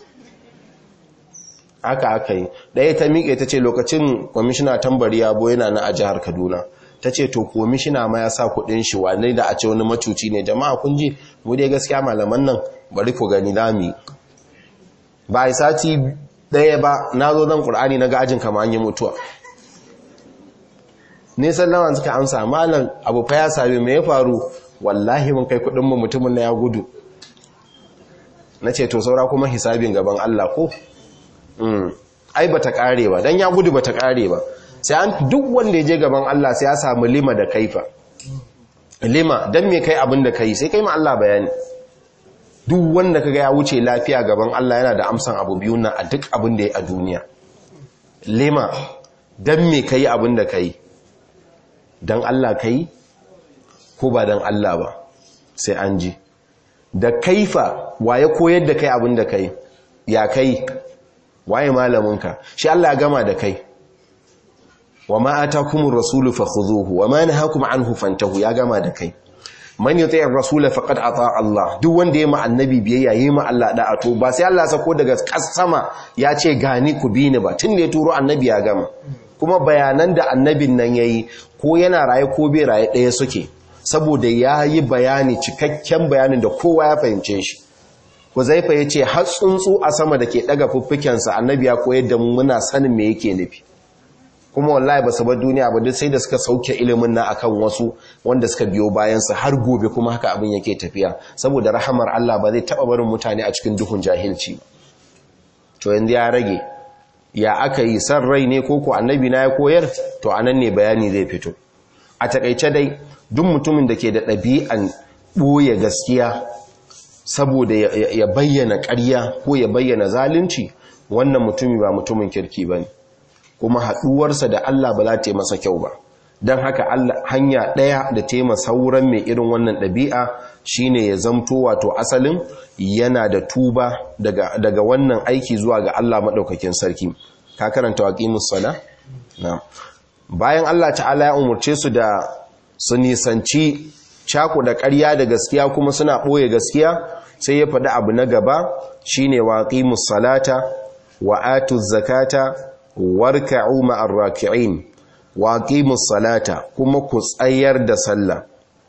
A: haka aka yi ɗaya ta miƙe ta ce lokacin kwamishina tambari yabo yana na a jihar kaduna ta ce to kwamishina ma ya sa kuɗin shi wane da a ce wani macuci ne jama'a kun ji mu dai gaskiya malaman nan bari ku gani dami ba a sati ɗaya ba na zo zan ƙur'ani na gajin kama an yi mutuwa nisan lawan suka amsa malam abu fa ya sami mai ya faru wallahi mun kai kuɗin mu mutumin na ya gudu na ce to saura kuma hisabin gaban Allah ko ai bata kare ba dan ya gudu bata kare ba sai an duk wanda ya je gaban Allah sai ya samu lima da kaifa lima dan me kai abin da kai sai kai ma Allah bayani duk wanda kaga ya wuce lafiya gaban Allah yana da amsan abu biyu na a duk abin da ya a duniya lima dan me kai abin da kai dan Allah kai ko ba dan Allah ba sai an ji da kaifa waye koyar da kai abin da kai ya kai waye malaminka shi Allah ya gama da kai wa ma atakumur rasulu fakhuduhu wa ma nahakum anhu fantahu ya gama da kai man yuti'ir rasula faqad ata Allah duk wanda yayi ma annabi biyayya yayi ma Allah da'a to ba sai Allah sako daga sama ya ce gani ku bi ni ba tun da ya turo annabi ya gama kuma bayanan da annabin nan yayi ko yana raye ko bai raye ɗaya suke saboda ya yi bayani cikakken bayanin da kowa ya fahimce shi Huzaifa ya ce har tsuntsu a sama da ke ɗaga fuffukensa annabi ya koyar da mu muna sanin me yake nufi kuma wallahi ba su bar duniya ba duk sai da suka sauke ilimin na akan wasu wanda suka biyo bayansa har gobe kuma haka abin yake tafiya saboda rahamar Allah ba zai taɓa barin mutane a cikin duhun jahilci ba to yanzu ya rage ya aka yi san rai ne ko ko annabi na ya koyar to anan ne bayani zai fito a takaice dai duk mutumin da ke da ɗabi'an ɓoye gaskiya saboda ya bayyana ƙarya ko ya bayyana zalunci wannan mutumi ba mutumin kirki ba ne kuma haɗuwarsa da Allah ba za ta yi masa kyau ba don haka hanya ɗaya da ta yi sauran mai irin wannan ɗabi'a shine ya zamto wato asalin yana da tuba daga wannan aiki zuwa ga Allah maɗaukakin sarki ka karanta waƙimus sana? na bayan Allah ta'ala ya umarce su da su nisanci cako da ƙarya da gaskiya kuma suna ɓoye gaskiya sai ya faɗi abu na gaba shine waqimus salata wa atuz zakata warka'u ma'ar raki'in waqimus salata kuma ku tsayar da sallah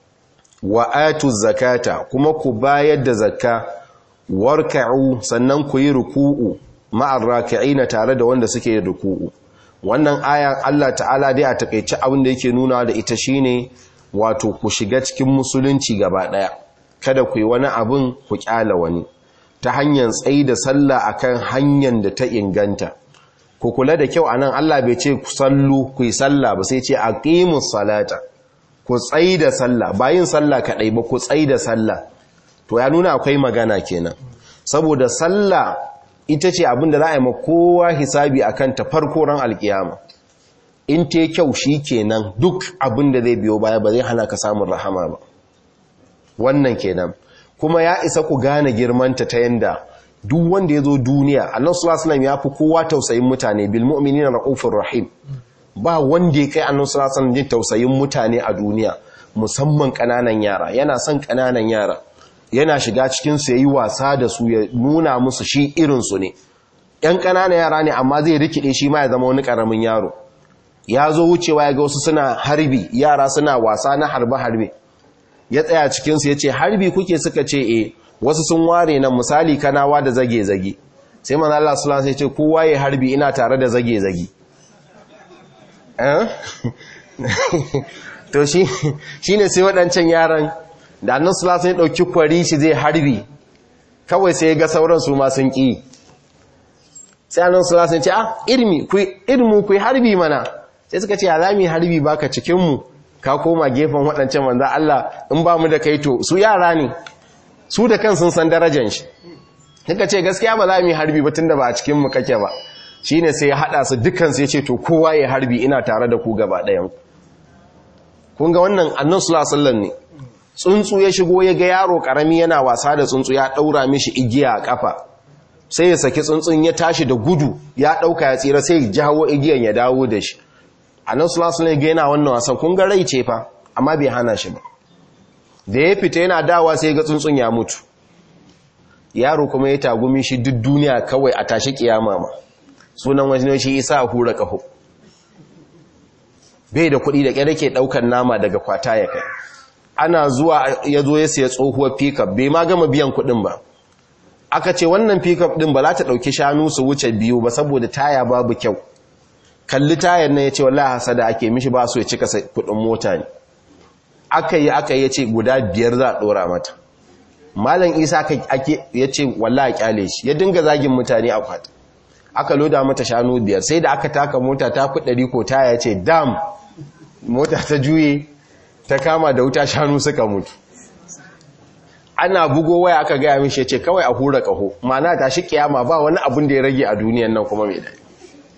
A: wa atuz zakata kuma ku bayar da zakka warka'u sannan ku yi ruku'u ma'ar raki'ina tare da wanda suke ruku'u wannan aya Allah ta'ala dai a takeice abin da yake nuna da ita shine wato ku shiga cikin musulunci gaba daya kada ku yi wani abin ku kyala wani ta hanyar tsayi da sallah akan hanyar da ta inganta ku kula da kyau anan Allah bai ce ku sallu ku yi sallah ba sai ce aqimus salata ku tsayi da sallah ba yin sallah kadai ba ku tsayi da sallah to ya nuna akwai magana kenan saboda sallah ita ce abin da za a yi ma kowa hisabi akan ta farko ran alkiyama in te kyau shi kenan duk abin da zai biyo baya ba zai hana ka samun rahama ba wannan kenan kuma ya isa ku gane girmanta ta yanda duk wanda ya zo duniya annan sulasulam ya fi kowa tausayin mutane bil mu'minina ra'ufur rahim ba wanda ya kai annan sulasulam jin tausayin mutane a duniya musamman kananan yara yana son kananan yara yana shiga cikin su yayi wasa da su ya nuna musu shi irin su ne yan kananan yara ne amma zai rikide shi ma ya zama wani karamin yaro ya zo wucewa ya ga wasu suna harbi yara suna wasa na harbe-harbe ya tsaya cikinsu ya ce harbi kuke suka ce e wasu sun ware nan misali kanawa da zage-zage sai mana Allah su sai ce kowa ya harbi ina tare da zage-zage to shi ne sai waɗancan yaran da annan su sai ɗauki kwari shi zai harbi kawai sai ga sauran su ma sun ƙi sai annan su sai ce ah irmi ku yi harbi mana sai suka ce alami harbi baka cikinmu ka koma gefen waɗancan manzan Allah in ba mu da kai to su yara ne su da kan sun san darajan shi suka ce gaskiya ba za mu yi harbi ba tun da ba a cikinmu kake ba shi ne sai ya haɗa su dukansu ya ce to kowa ya harbi ina tare da ku gaba ɗayan kun ga wannan annan sulasallan ne tsuntsu ya shigo ya ga yaro ƙarami yana wasa da tsuntsu ya ɗaura mishi igiya a ƙafa sai ya saki tsuntsun ya tashi da gudu ya ɗauka ya tsira sai ya jawo igiyan ya dawo da shi annan sulasulun ga yana wannan wasan kun ga rai ce fa amma bai hana shi ba da ya fita yana dawa sai ga tsuntsun ya mutu yaro kuma ya tagumi shi duk duniya kawai a tashi kiyama ma sunan wani shi isa a hura kaho bai da kuɗi da ƙyar ke ɗaukar nama daga kwata ya kai ana zuwa ya zo ya siya tsohuwar pickup bai ma gama biyan kuɗin ba aka ce wannan pickup ɗin ba za ta ɗauki shanu su wuce biyu ba saboda taya babu kyau kalli tayar nan ya ce wallahi hasada ake mishi ba su ya cika kudin mota ne aka yi aka yi ce guda biyar za a dora mata malam isa ake ya ce wallahi kyale shi ya dinga zagin mutane a kwata aka loda mata shanu biyar sai da aka taka mota ta fi ɗari ko ta ya ce dam mota ta juye ta kama da wuta shanu suka mutu ana bugo waya aka gaya mishi ya ce kawai a hura ƙaho mana ta shi kiyama ba wani abin da ya rage a duniyan nan kuma mai daɗi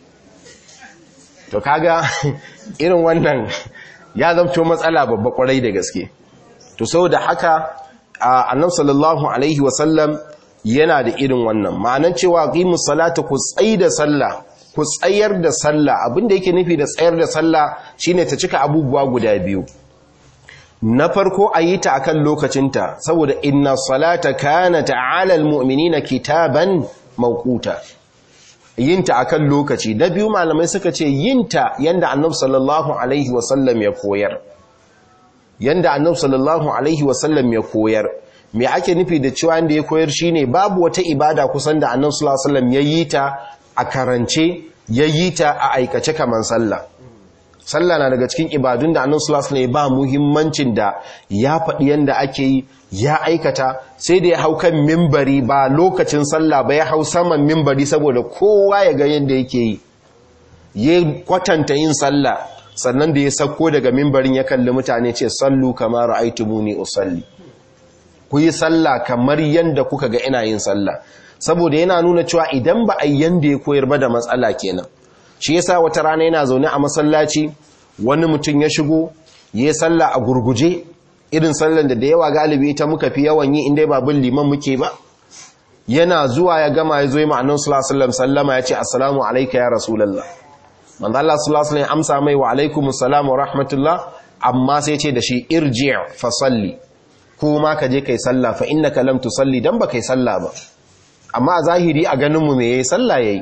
A: to kaga irin wannan ya zamto matsala babba kwarai da gaske to saboda haka annabi sallallahu alaihi wasallam yana da irin wannan ma'anan cewa qimus salata ku da sallah ku tsayar da sallah abinda yake nufi da tsayar da sallah shine ta cika abubuwa guda biyu na farko a yi ta akan lokacinta saboda inna salata kanat ala almu'minina kitaban mawquta yinta akan lokaci na biyu malamai suka ce yinta yanda annabi sallallahu alaihi wasallam ya koyar yanda annabi sallallahu alaihi wasallam ya koyar me ake nufi da cewa yanda ya koyar shine babu wata ibada kusan da annabi sallallahu alaihi wasallam yayi ta a karance yayi ta a aikace kaman sallah sallah na daga cikin ibadun da annabi sallallahu alaihi wasallam ba muhimmancin da ya faɗi yanda ake yi ya aikata sai da ya hau kan mimbari ba lokacin sallah ba ya hau saman mimbari saboda kowa ya ga yanda yake yi ya kwatanta yin sallah sannan da ya sauko daga mimbarin ya kalli mutane ce sallu kamar ra'aytumuni usalli ku yi sallah kamar yanda kuka ga ina yin sallah saboda yana nuna cewa idan ba a yanda ya koyar ba da matsala kenan shi yasa wata rana yana zaune a masallaci wani mutum ya shigo ya sallah a gurguje irin sallan da da yawa galibi ta muka fi yawan yi inda ba bin liman muke ba yana zuwa ya gama ya zo yi ma'anin sallallahu sallama ya ce assalamu alaika ya rasulallah manzo Allah sallallahu alaihi amsa mai wa alaikumus salam wa rahmatullah amma sai ce da shi irji' fa salli kuma ka je kai sallah fa innaka lam tusalli dan ba kai sallah ba amma a zahiri a ganin mu me yayi sallah yayi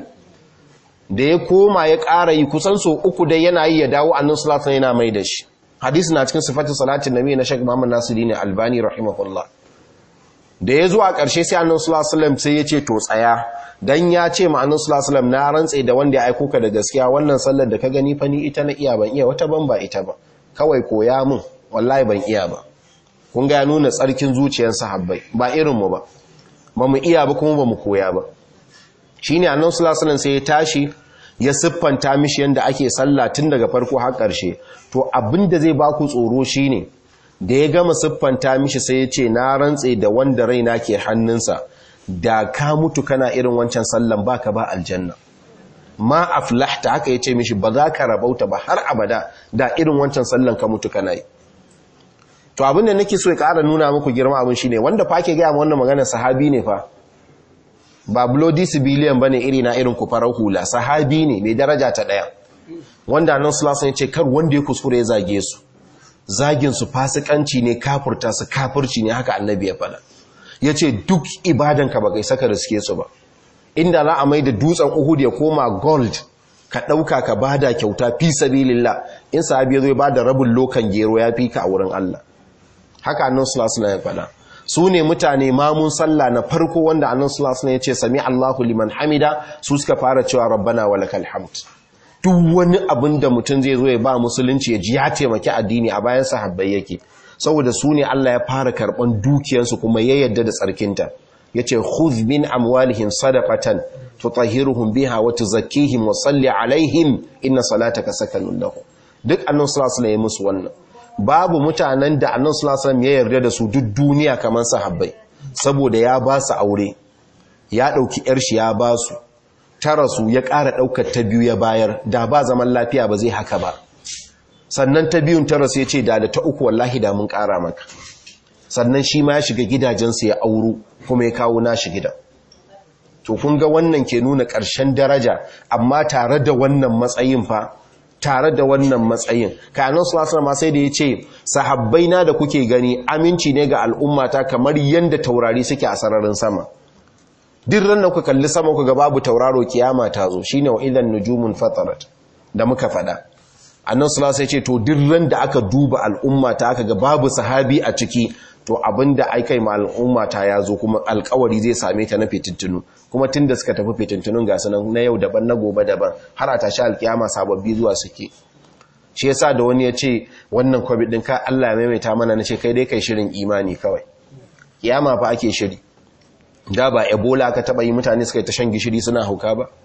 A: da ya koma ya ƙara yi kusan so uku dai yana yi ya dawo annabi sallallahu alaihi yana mai da shi hadisi na cikin sifatu salatin nabi na Sheikh Muhammad Nasiruddin Albani rahimahullah da ya zo a ƙarshe sai annabi sallallahu alaihi sai ya ce to tsaya dan ya ce ma annabi sallallahu alaihi na rantse da wanda ya aiko ka da gaskiya wannan sallar da ka gani fa ni ita na iya ban iya wata ban ba ita ba kawai koya min wallahi ban iya ba kun ga ya nuna tsarkin zuciyar sahabbai ba irin mu ba ba mu iya ba kuma ba mu koya ba shine annabi sallallahu alaihi sai ya tashi ya siffanta mishi yanda ake sallah tun daga farko har ƙarshe to abinda zai baku tsoro shine da ya gama siffanta mishi sai ya ce na rantse da wanda raina ke hannunsa da ka mutu kana irin wancan sallan baka ba aljanna ma aflahta haka ya ce mishi ba za ka rabauta ba har abada da irin wancan sallan ka mutu kana yi to abinda nake so ya ƙara nuna muku girma abin shine wanda fa ke gaya ma wannan magana sahabi ne fa ba bloody civilian bane iri na irin ku farar hula sahabi ne mai daraja ta daya wanda nan sulasan ya ce kar wanda ya kuskure ya zage su zagin su fasikanci ne kafurta su kafurci ne haka annabi ya fada ya ce duk ibadanka ba kai saka riske su ba inda za a mai da dutsen uhud ya koma gold ka ɗauka ka bada kyauta fi sabilillah in sahabi ya zo ya bada rabin lokan gero ya fi ka a wurin Allah haka annan sulasan ya fada su ne mutane mamun sallah na farko wanda annan sulasun ya ce sami Allahu liman hamida su suka fara cewa rabbana wa lakal hamd duk wani abin da mutum zai zo ya ba musulunci ya ji ya taimaki addini a bayan sahabbai yake saboda su ne Allah ya fara karban dukiyarsu kuma ya yadda da tsarkinta yace khudh min amwalihim sadaqatan tutahhiruhum biha wa tuzakkihim wa salli alaihim inna salataka sakanun lahum duk annan sulasun ya musu wannan babu mutanen da annan sulasan ya yarda da su duk duniya kamar sahabbai saboda ya ba su aure ya ɗauki ‘yar shi ya ba su tara su ya ƙara ɗaukar ta biyu ya bayar da ba zaman lafiya ba zai haka ba sannan ta biyun tara su ya ce da da ta uku wallahi da mun ƙara maka sannan shi ma ya shiga gidajensu ya auro kuma ya kawo nashi gida to kun ga wannan ke nuna ƙarshen daraja amma tare da wannan matsayin fa tare da wannan matsayin kayanan sulasar ma sai da ya ce sahabbai na da kuke gani aminci ne ga al'ummata kamar yadda taurari suke a sararin sama duk ran da ku kalli sama ku ga babu tauraro kiyama ta zo shine wa idan nujumun fatarat da muka fada annan sulasar ya ce to duk ran da aka duba al'ummata aka ga babu sahabi a ciki to abinda aikai ma al'ummata ya zo kuma alkawari zai same ta na fitintunu kuma tun da suka tafi fitintunun gasu nan na yau daban na gobe daban har a tashi alkiyama sababbi zuwa suke shi yasa da wani ya ce wannan covid din ka Allah ya maimaita mana na ce kai dai kai shirin imani kawai kiyama fa ake shiri da ba ebola ka taba yi mutane suka yi ta shan gishiri suna hauka ba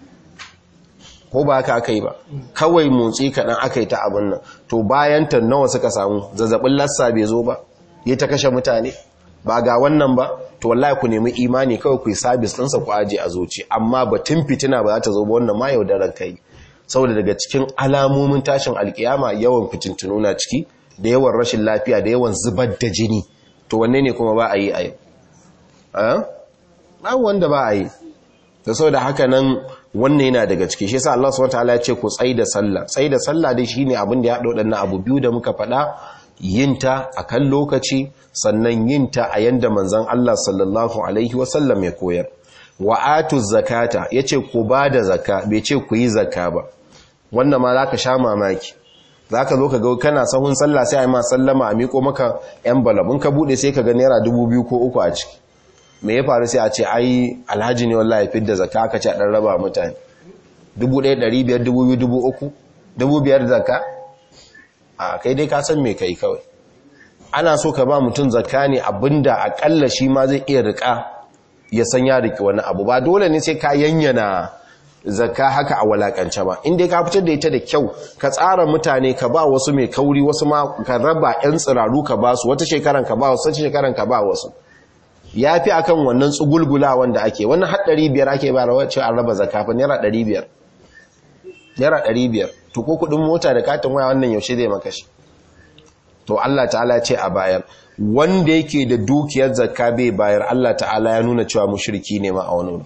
A: ko ba haka aka yi ba kawai motsi kaɗan aka yi ta abin nan to bayan ta nawa suka samu zazzabin lassa bai zo ba ya ta kashe mutane ba ga wannan ba to wallahi ku nemi imani kawai ku yi sabis ɗinsa ku aje a zoci amma batun fitina ba za ta zo ba wannan ma yaudarar kai saboda daga cikin alamomin tashin alkiyama yawan fitintunu na ciki da yawan rashin lafiya da yawan zubar da jini to wanne ne kuma ba a yi a yau ba wanda ba a yi da saboda haka nan wannan yana daga ciki shi yasa Allah subhanahu wataala ya ce ku tsai da sallah tsai da sallah dai shine abin da ya haɗa waɗannan abu biyu da muka faɗa yinta a kan lokaci sannan yinta a yanda manzon Allah sallallahu alaihi wasallam ya koyar wa atu zakata yace ku ba da zakka bai ce ku yi zakka ba wannan ma zaka sha mamaki zaka zo ka ga kana sahun sallah sai ai ma sallama a miko maka envelope in ka bude sai ka ga naira 2000 ko uku a ciki me ya faru sai a ce ai alhaji ne wallahi fidda zakka aka ce a dan raba mutane 1500 2000 3000 zakka a kai dai ka san me kai kawai ana so ka ba mutum zakka ne abinda akalla shi ma zai iya rika ya san ya riki wani abu ba dole ne sai ka yanyana zakka haka a walakance ba inda ka fitar da ita da kyau ka tsara mutane ka ba wasu mai kauri wasu ma ka raba yan tsiraru ka ba su wata shekaran ka ba wasu wata shekaran ka ba wasu ya fi akan wannan tsugulgula wanda ake wannan haɗari biyar ake ba rawa cewa an raba zakka fa naira ɗari biyar naira ɗari biyar to ko kuɗin mota da katin waya wannan yaushe zai maka shi to Allah ta'ala ce a bayar wanda yake da dukiyar zakka bai bayar Allah ta'ala ya nuna cewa mushriki ne ma a wani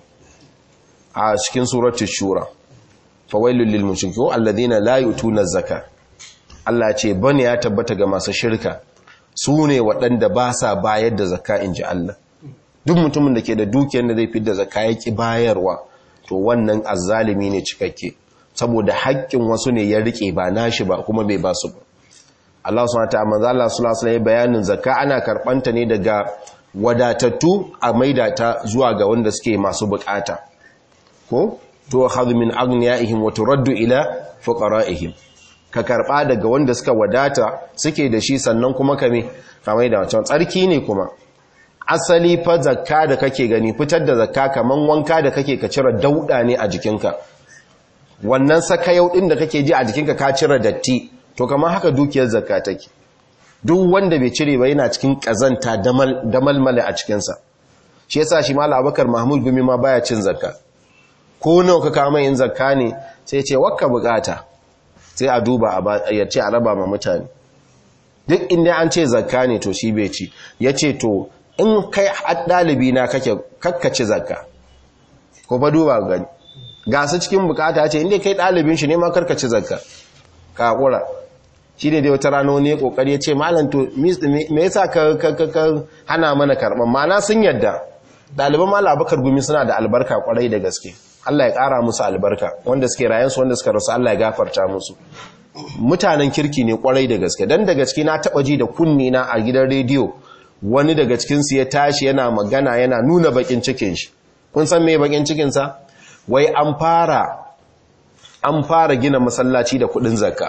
A: a cikin suratul shura fawailul lil mushrikin alladhina la yutuna zakka Allah ce bane ya tabbata ga masu shirka su ne waɗanda ba sa bayar da zakka inji Allah duk mutumin da ke da dukiyar da zai fi da zakka yaki bayarwa to wannan azzalimi ne cikakke saboda haƙƙin wasu ne ya rike ba nashi ba kuma bai ba su ba Allah subhanahu wataala manzo Allah sallallahu alaihi bayanin zakka ana karbanta ne daga wadatattu a maida ta zuwa ga wanda suke masu bukata ko to khadhu min aghniyaihim wa turaddu ila fuqaraihim ka karba daga wanda suka wadata suke da shi sannan kuma ka me ka maida wancan tsarki ne kuma asali fa zakka da kake gani fitar da zakka kaman wanka da kake ka cire dauda ne a jikinka wannan sakayau din da kake ji a jikinka ka cire datti to kamar haka dukiyar zakka take duk wanda bai cire ba yana cikin kazanta damalmale a cikinsa shi yasa shi mala abakar mahmud gumi ma baya cin zakka ko nawa ka kama yin zakka ne sai ce wakka bukata sai a duba ya ce a raba ma mutane duk inda an ce zakka ne to shi bai ci ya ce to in kai ɗalibi na kake kakkaci zakka ko fa duba gani ga su cikin bukata ya ce inda kai ɗalibin shi ne ma karkaci zakka ka haƙura shi ne dai wata rana wani ya ƙoƙari ya ce malam to me yasa ka hana mana karɓar mana sun yadda ɗaliban malam abakar gumi suna da albarka ƙwarai da gaske Allah ya ƙara musu albarka wanda suke rayansu wanda suka rasu Allah ya gafarta musu mutanen kirki ne ƙwarai da gaske dan da gaske na taɓa ji da kunni na a gidan rediyo wani daga cikinsu ya tashi yana magana yana nuna bakin cikin shi kun san me bakin cikinsa wai an fara an fara gina masallaci da kudin zakka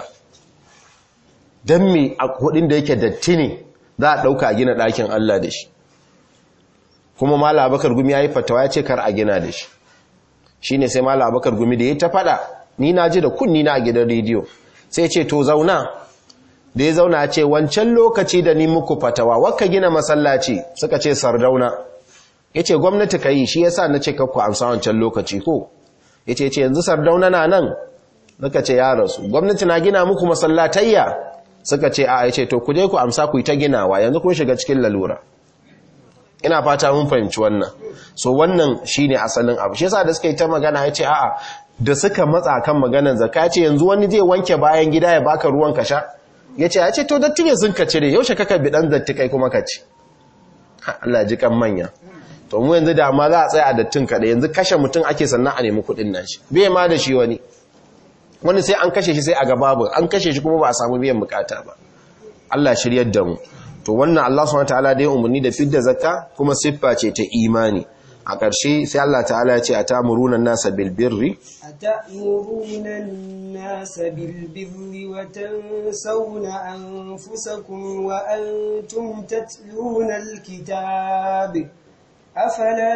A: don me a kudin da yake datti ne za a dauka a gina ɗakin Allah da shi kuma mala abakar gumi ya yi fatawa ya ce kar a gina da shi shi ne sai mala abakar gumi da ya ta fada ni na ji da kunni na a gidan rediyo sai ce to zauna da ya zauna ce wancan lokaci da ni muku fatawa wakka gina masallaci suka ce sardauna ya ce gwamnati ka yi shi ya sa na ce kakku amsa wancan lokaci ko ya ce ce yanzu sardauna na nan suka ce ya rasu gwamnati na gina muku masallatayya suka ce a ya ce to ku je ku amsa ku yi ta ginawa yanzu kun shiga cikin lalura ina fata mun fahimci wannan so wannan shine asalin abu shi yasa da suka yi ta magana ya ce a'a da suka matsa kan maganar zakka ce yanzu wani zai wanke bayan gida ya baka ruwan ka sha ya ce ya ce to datti ne sun ka cire yaushe kaka bi dan datti kai kuma ka ci Allah ji kan manya to mu yanzu da ma za a tsaya a dattin kaɗai yanzu kashe mutum ake sannan a nemi kuɗin nan shi bai ma da shi wani wani sai an kashe shi sai a ga babu an kashe shi kuma ba a samu biyan bukata ba Allah shiryar da mu to wannan Allah subhanahu wataala da ya umarni da fidda zakka kuma siffa ce ta imani a ƙarshe sai Allah ta'ala ya ce a tamuruna nasa bilbirri
B: أتأمرون الناس بالبر وتنسون أنفسكم وأنتم تتلون الكتاب أفلا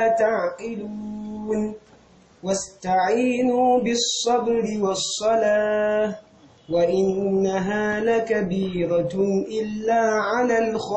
B: تعقلون واستعينوا بالصبر والصلاة وإنها لكبيرة إلا على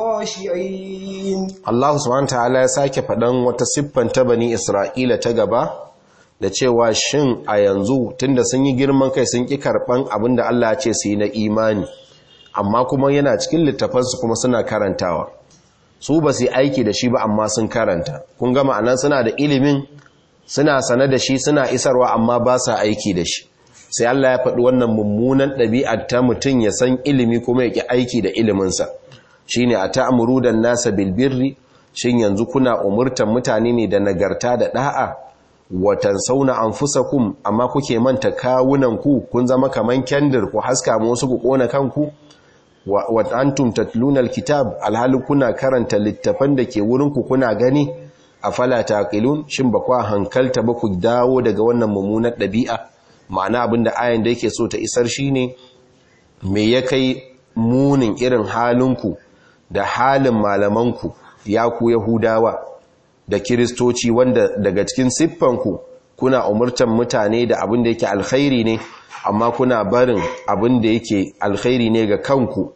B: الخاشعين
A: Allah subhanahu ta'ala ya sake faɗan wata siffan ta bani Isra'ila ta gaba da cewa shin a yanzu tunda sun yi girman kai sun ƙi karɓan abin da Allah ya ce su yi na imani amma kuma yana cikin littafansu kuma suna karantawa su ba su yi aiki da shi ba amma sun karanta kun gama anan suna da ilimin suna sane da shi suna isarwa amma ba sa aiki da shi sai Allah ya faɗi wannan mummunan ɗabi'ar ta mutum ya san ilimi kuma ya ƙi aiki da iliminsa shi ne a ta'amuru da nasa bilbirri shin yanzu kuna umurtan mutane ne da nagarta da ɗa'a watan sauna an kum amma kuke manta kawunanku kun zama kaman kyandir ku haska wasu ku ƙona kanku wa antum tatluna alkitab alhali kuna karanta littafan da ke wurinku kuna gani afala taqilun shin ba kwa hankalta ba ku dawo daga wannan mummunar ɗabi'a ma'ana abinda ayan da yake so ta isar shine me ya kai munin irin halinku da halin malamanku ya ku yahudawa da kiristoci wanda daga cikin siffanku kuna umurtan mutane da abin da yake alkhairi ne amma kuna barin abin da yake alkhairi ne ga kanku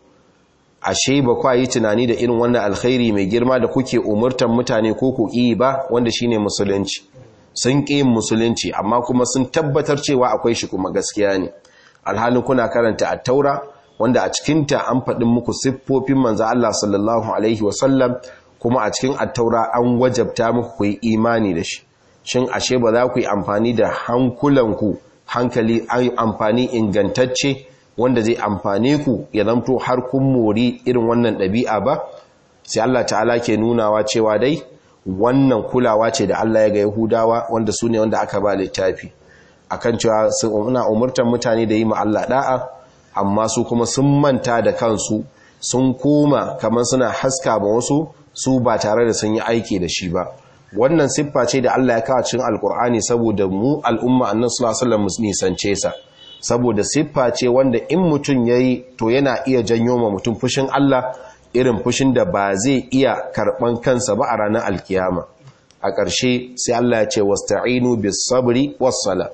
A: ashe ba kwa yi tunani da irin wannan alkhairi mai girma da kuke umurtan mutane ko ku ƙi ba wanda shine musulunci sun ƙi musulunci amma kuma sun tabbatar cewa akwai shi kuma gaskiya ne alhalin kuna karanta at-taura wanda a cikinta an faɗin muku siffofin manzo Allah sallallahu alaihi wasallam kuma a cikin at-taura an wajabta muku ku yi imani da shi shin ashe ba za ku yi amfani da hankulanku hankali amfani ingantacce wanda zai amfane ku ya zamto har kun mori irin wannan ɗabi'a ba sai Allah ta'ala ke nunawa cewa dai wannan kulawa ce da Allah ya ga Yahudawa wanda su ne wanda aka ba littafi akan cewa suna umurtar mutane da yi ma Allah da'a amma su kuma sun manta da kansu sun koma kamar suna haska ba wasu su ba tare da sun yi aiki da shi ba wannan siffa ce da Allah ya kawo cikin alkur'ani saboda mu al'umma annan sallallahu alaihi wasallam nisance sa saboda siffa ce wanda in mutum yayi to yana iya janyo ma mutum fushin Allah irin fushin da ba zai iya karban kansa ba a ranar alkiyama a ƙarshe sai Allah ya ce wasta'inu bis sabri was sala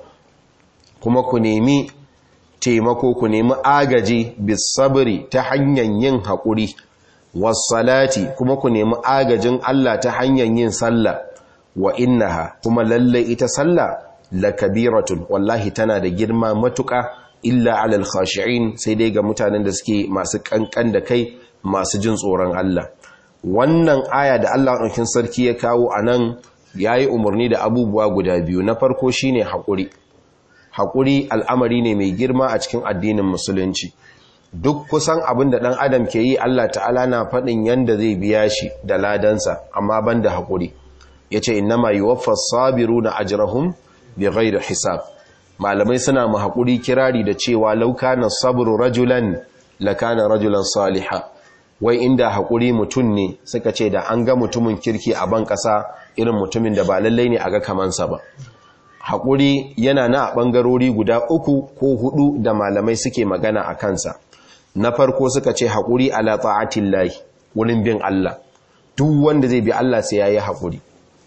A: kuma ku nemi taimako ku nemi agaji bis sabri ta hanyar yin haƙuri wasalati kuma ku nemi agajin Allah ta hanyar yin sallah wa innaha kuma lalle ita sallah lakabiratun wallahi tana da girma matuƙa illa alal khashi'in sai dai ga mutanen da suke masu kankan da kai masu jin tsoron Allah wannan aya da Allah ɗaukin sarki ya kawo anan yayi umarni da abubuwa guda biyu na farko shine haƙuri haƙuri al'amari ne mai girma a cikin addinin musulunci duk kusan abin da ɗan adam ke yi Allah ta'ala na faɗin yanda zai biya shi da ladansa amma ban da haƙuri ya ce innama yi waffas sabiru na ajirahun bi da hisab malamai suna ma haƙuri kirari da cewa lauka na sabru rajulan lakana rajulan saliha wai inda haƙuri mutum ne suka ce da an ga mutumin kirki a ban ƙasa irin mutumin da ba lallai ne a ga kamansa ba haƙuri yana na a ɓangarori guda uku ko hudu da malamai suke magana a kansa na farko suka ce haƙuri ala ta'atin lahi wurin bin Allah duk wanda zai bi Allah sai ya yi haƙuri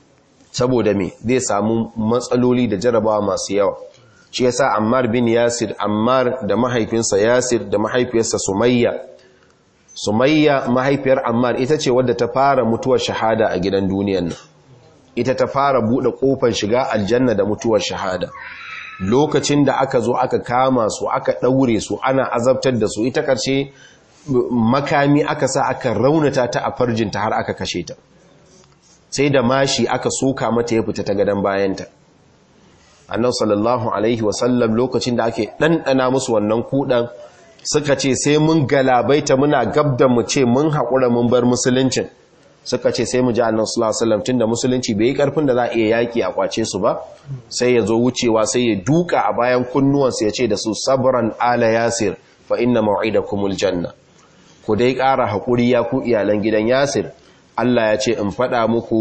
A: saboda me zai samu matsaloli da jarabawa masu yawa shi yasa Ammar bin Yasir Ammar da mahaifinsa Yasir da mahaifiyarsa Sumayya Sumayya mahaifiyar Ammar ita ce wadda ta fara mutuwar shahada a gidan duniyan nan ita ta fara buɗe ƙofar shiga aljanna da mutuwar shahada lokacin da aka zo aka kama su aka ɗaure su ana azabtar da su ita ƙarshe makami aka sa aka raunata ta a farjinta har aka kashe ta sai da mashi aka soka mata ya fita ta gadon bayanta annan sallallahu alaihi wasallam lokacin da ake ɗanɗana musu wannan kuɗan suka ce sai mun galabaita muna gab da mu ce mun haƙura mun bar musuluncin suka ce sai mu ji annan sallallahu alaihi wasallam tunda musulunci bai yi karfin da za a iya yaki a kwace su ba sai ya zo wucewa sai ya duka a bayan kunnuwansu ya ce da su sabran ala yasir fa inna maw'idakumul janna ku dai ƙara haƙuri ya ku iyalan gidan yasir Allah ya ce in faɗa muku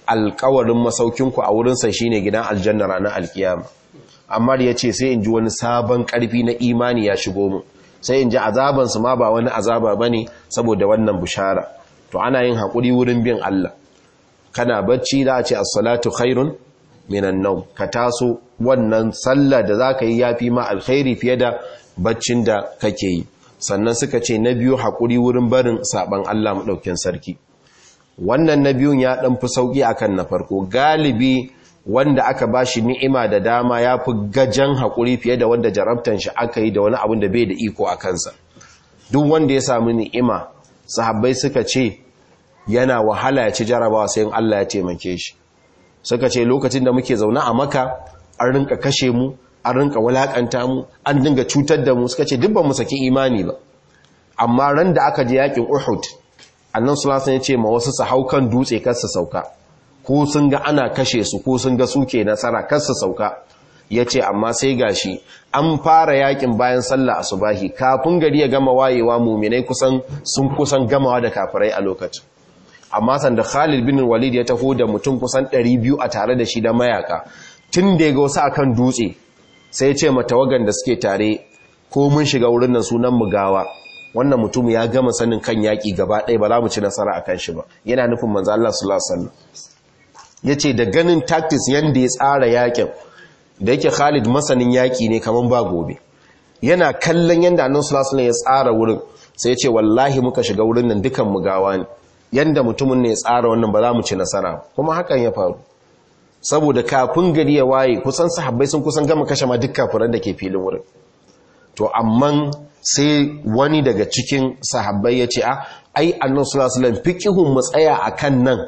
A: alkawarin masaukinku a wurinsa shine gidan aljanna ranar alkiyama amma ya ce sai in ji wani sabon karfi na imani ya shigo mu sai in ji azabansu ma ba wani azaba ba ne saboda wannan bushara to ana yin haƙuri wurin bin Allah kana bacci za a ce as-salatu khairun minan nau ka taso wannan sallah da za ka yi ya fi ma alkhairi fiye da baccin da kake yi sannan suka ce na biyu haƙuri wurin barin saɓan Allah maɗaukin sarki wannan na biyun ya ɗan fi sauƙi akan na farko galibi wanda aka ba shi ni'ima da dama ya fi gajen haƙuri fiye da wanda jarabtan shi aka yi da wani abin da bai da iko a kansa duk wanda ya sami ni'ima sahabbai suka ce yana wahala ya ci jarabawa sai in Allah ya taimake shi suka ce lokacin da muke zaune a maka an rinka kashe mu an rinka walakanta mu an dinga cutar da mu suka ce duk ba mu saki imani ba amma ran da aka je yakin Uhud annan sulasa ya ce ma wasu su hau kan dutse kar su sauka ko sun ga ana kashe su ko sun ga suke nasara kar su sauka ya ce amma sai gashi an fara yakin bayan sallah asubahi kafin gari ya gama wayewa muminai kusan sun kusan gamawa da kafirai a lokacin amma sanda Khalid bin Walid ya taho da mutum kusan 200 a tare da shi da mayaka tun da ya ga wasu akan dutse sai ya ce matawagan da suke tare ko mun shiga wurin nan sunan mu gawa wannan mutum ya gama sanin kan yaki gaba ɗaya ba za mu ci nasara akan shi ba yana nufin manzo Allah sallallahu alaihi wasallam yace da ganin tactics yanda ya tsara yakin da yake Khalid masanin yaki ne kaman ba gobe yana kallon yanda Annabi sallallahu alaihi wasallam ya tsara wurin sai ya ce wallahi muka shiga wurin nan dukan mu gawa ne yanda mutumin ne ya tsara wannan ba za mu ci nasara kuma hakan ya faru saboda kafin gari ya waye kusan sahabbai sun kusan gama kashe ma duk kafiran da ke filin wurin to amma sai wani daga cikin sahabbai ya ce a ai annan sulasulan fikihun mu tsaya a kan nan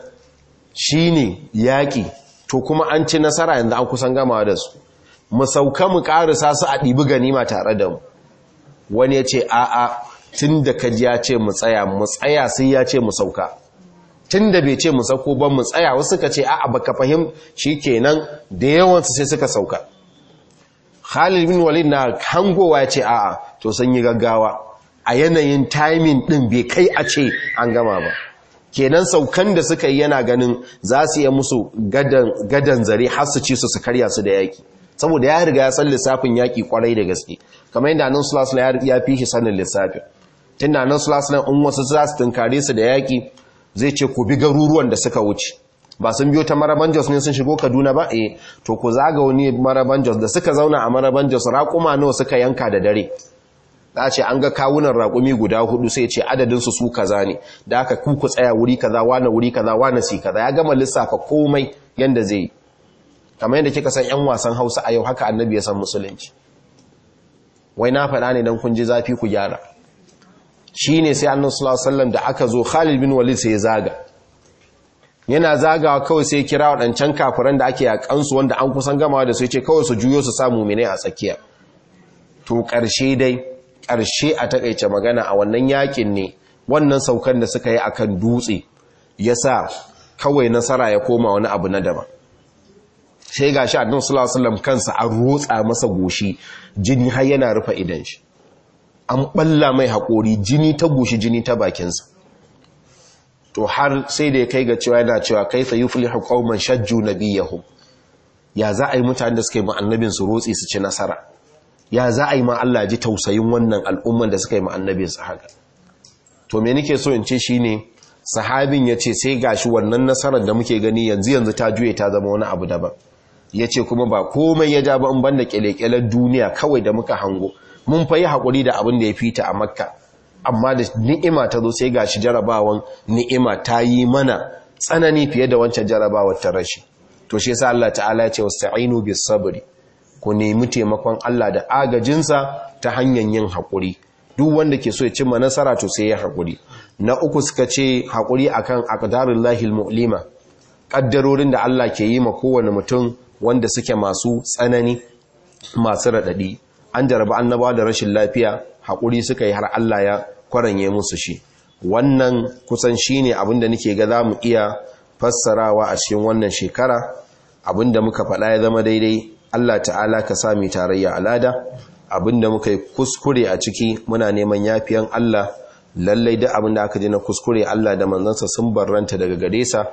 A: shine yaƙi to kuma an ci nasara yanzu an kusan gama da su mu sauka mu ƙarisa su a ɗibi ganima tare da mu wani ya ce a'a tun da kaji ya ce mu tsaya mu tsaya sai ya ce mu sauka tun da bai ce mu sauko ban mu tsaya wasu ka ce a'a baka fahim shi kenan da yawansu sai suka sauka Khalid bin Walid na hangowa ya ce a'a to sun yi gaggawa a yanayin timing din bai kai a ce an gama ba kenan saukan da suka yi yana ganin za su yi musu gadan zare har su ci su su karya su da yaki saboda ya riga ya san lissafin yaki kwarai da gaske kamar yadda nan sulasula ya fi shi sanin lissafin tun da nan sulasula in wasu za su tunkare su da yaki zai ce ku bi garuruwan da suka wuce ba sun biyo ta maraban jos ne sun shigo kaduna ba eh to ku zaga wani maraban jos da suka zauna a maraban jos raƙuma nawa suka yanka da dare za ce an ga kawunan raƙumi guda hudu sai ce adadinsu su kaza ne da aka ku ku tsaya wuri kaza wane wuri kaza wane si kaza ya gama lissafa komai yanda zai yi kamar yadda kika san yan wasan hausa a yau haka annabi ya san musulunci wai na faɗa ne don kun ji zafi ku gyara shi ne sai annan sulasallam da aka zo khalid bin walid sai ya zaga yana zagawa kawai sai kira waɗancan kafiran da ake yaƙansu wanda an kusan gamawa da su ce kawai su juyo su samu mene a tsakiya to ƙarshe dai ƙarshe a takaice magana a wannan yakin ne wannan saukan da suka yi akan dutse ya sa kawai nasara ya koma wani abu na daban sai ga shi annan sulasallam kansa an rotsa masa goshi jini har yana rufe idan shi an balla mai haƙori jini ta goshi jini ta bakinsa to har sai da ya kai ga cewa yana cewa kai fa yuflihu qauman shajju nabiyahum ya za a yi mutanen da suka yi annabin su rotsi su ci nasara ya za a yi ma Allah ji tausayin wannan al'umman da suka yi annabin su haka to me nake so in ce shine sahabin ya ce sai gashi wannan nasarar da muke gani yanzu yanzu ta juye ta zama wani abu daban ya ce kuma ba komai ya ja ba in banda kyalekyalen duniya kawai da muka hango mun fa yi haƙuri da abin da ya fita a makka amma da ni'ima ta zo sai gashi jarabawan ni'ima ta yi mana tsanani fiye da wancan jarabawar ta rashi to shi yasa Allah ta'ala ya ce wasta'inu bis sabri ku nemi taimakon Allah da agajinsa ta hanyar yin haƙuri duk wanda ke so ya cimma nasara to sai ya haƙuri na uku suka ce haƙuri akan aqdarullahi almu'lima kaddarorin da Allah ke yi ma kowane mutum wanda suke masu tsanani masu raɗaɗi an jaraba annabawa da rashin lafiya haƙuri suka yi har Allah ya kwaranye musu shi wannan kusan shi ne abinda nake ga za mu iya fassarawa a cikin wannan shekara abinda muka faɗa ya zama daidai Allah ta'ala ka sami tarayya alada abinda muka yi kuskure a ciki muna neman yafiyan Allah lallai duk abinda aka ji na kuskure Allah da manzansa sun barranta daga gare sa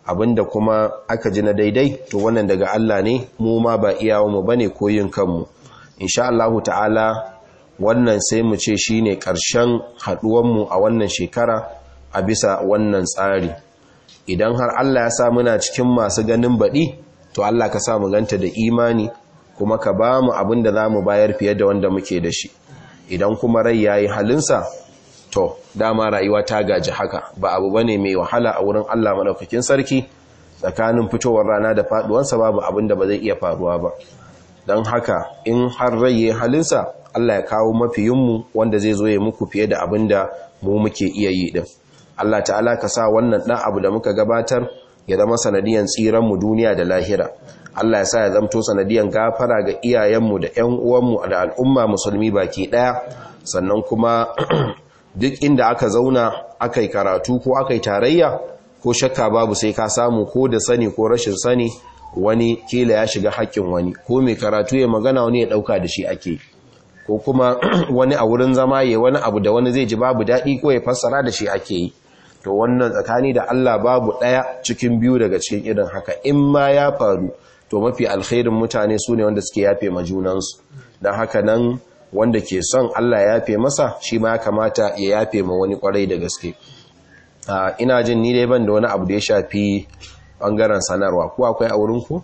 A: abinda kuma aka ji na daidai to wannan daga Allah ne mu ma ba iyawanmu bane ko yin kanmu insha Allah ta'ala wannan sai mu ce shine karshen haduwanmu a wannan shekara a bisa wannan tsari idan har Allah ya sa muna cikin masu ganin baɗi to Allah ka sa mu ganta da imani kuma ka ba mu abin da za mu bayar fiye da wanda muke da shi idan kuma rai ya yi halinsa to dama rayuwa ta gaji haka ba abu ba ne mai wahala a wurin Allah maɗaukakin sarki tsakanin fitowar rana da faɗuwansa babu abin da ba zai iya faruwa ba don haka in har rai ya yi halinsa Allah ya kawo mafiyinmu wanda zai zo ya muku fiye da abin da mu muke iya yi ɗin Allah ta'ala ka sa wannan ɗan abu da muka gabatar ya zama sanadiyan tsiranmu duniya da lahira Allah ya sa ya zamto sanadiyan gafara ga iyayenmu da ƴan uwanmu da al'umma musulmi baki ɗaya sannan kuma duk inda aka zauna aka yi karatu ko aka yi tarayya ko shakka babu sai ka samu ko da sani ko rashin sani wani kila ya shiga haƙƙin wani ko mai karatu ya magana wani ya ɗauka da shi ake ko kuma wani a wurin zama ya wani abu da wani zai ji babu daɗi ko ya fassara da shi ake yi to wannan tsakani da Allah babu ɗaya cikin biyu daga cikin irin haka in ma ya faru to mafi alkhairin mutane su ne wanda suke yafe ma junansu don haka nan wanda ke son Allah ya yafe masa shi ma ya kamata ya yafe ma wani kwarai da gaske ina jin ni dai ban da wani abu da ya shafi bangaren sanarwa ko akwai a wurinku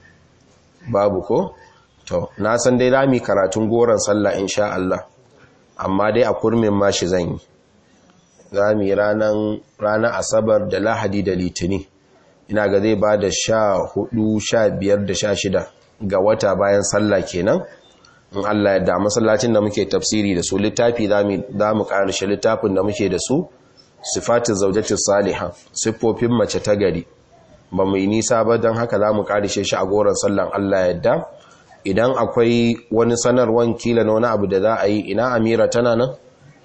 A: babu ko to na san dai rami karatun goron sallah insha Allah amma dai a kurmin mashi zan yi za mu yi ranar asabar da lahadi da litini ina ga zai ba da sha hudu sha biyar da sha shida ga wata bayan sallah kenan in Allah yadda masallacin da muke tafsiri da su littafi za mu karshe littafin da muke da su sifatin zaujatin saliha siffofin mace ta gari ba mu yi nisa ba don haka za mu karshe shi a goron sallan Allah yadda idan akwai wani sanarwan kila na wani abu da za a yi ina amira tana nan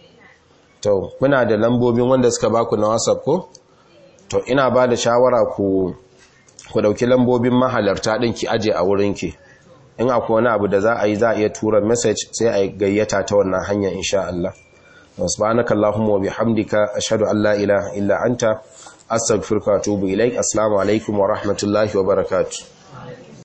A: to muna da lambobin wanda suka baku na whatsapp ko to ina ba da shawara ku ku dauki lambobin mahalarta din ki aje a wurin ki in akwai wani abu da za a yi za a iya tura message sai a gayyata ta wannan hanya insha Allah subhanaka allahumma wa bihamdika ashhadu an la ilaha illa anta astaghfiruka wa atubu ilaik assalamu alaikum wa rahmatullahi wa barakatuh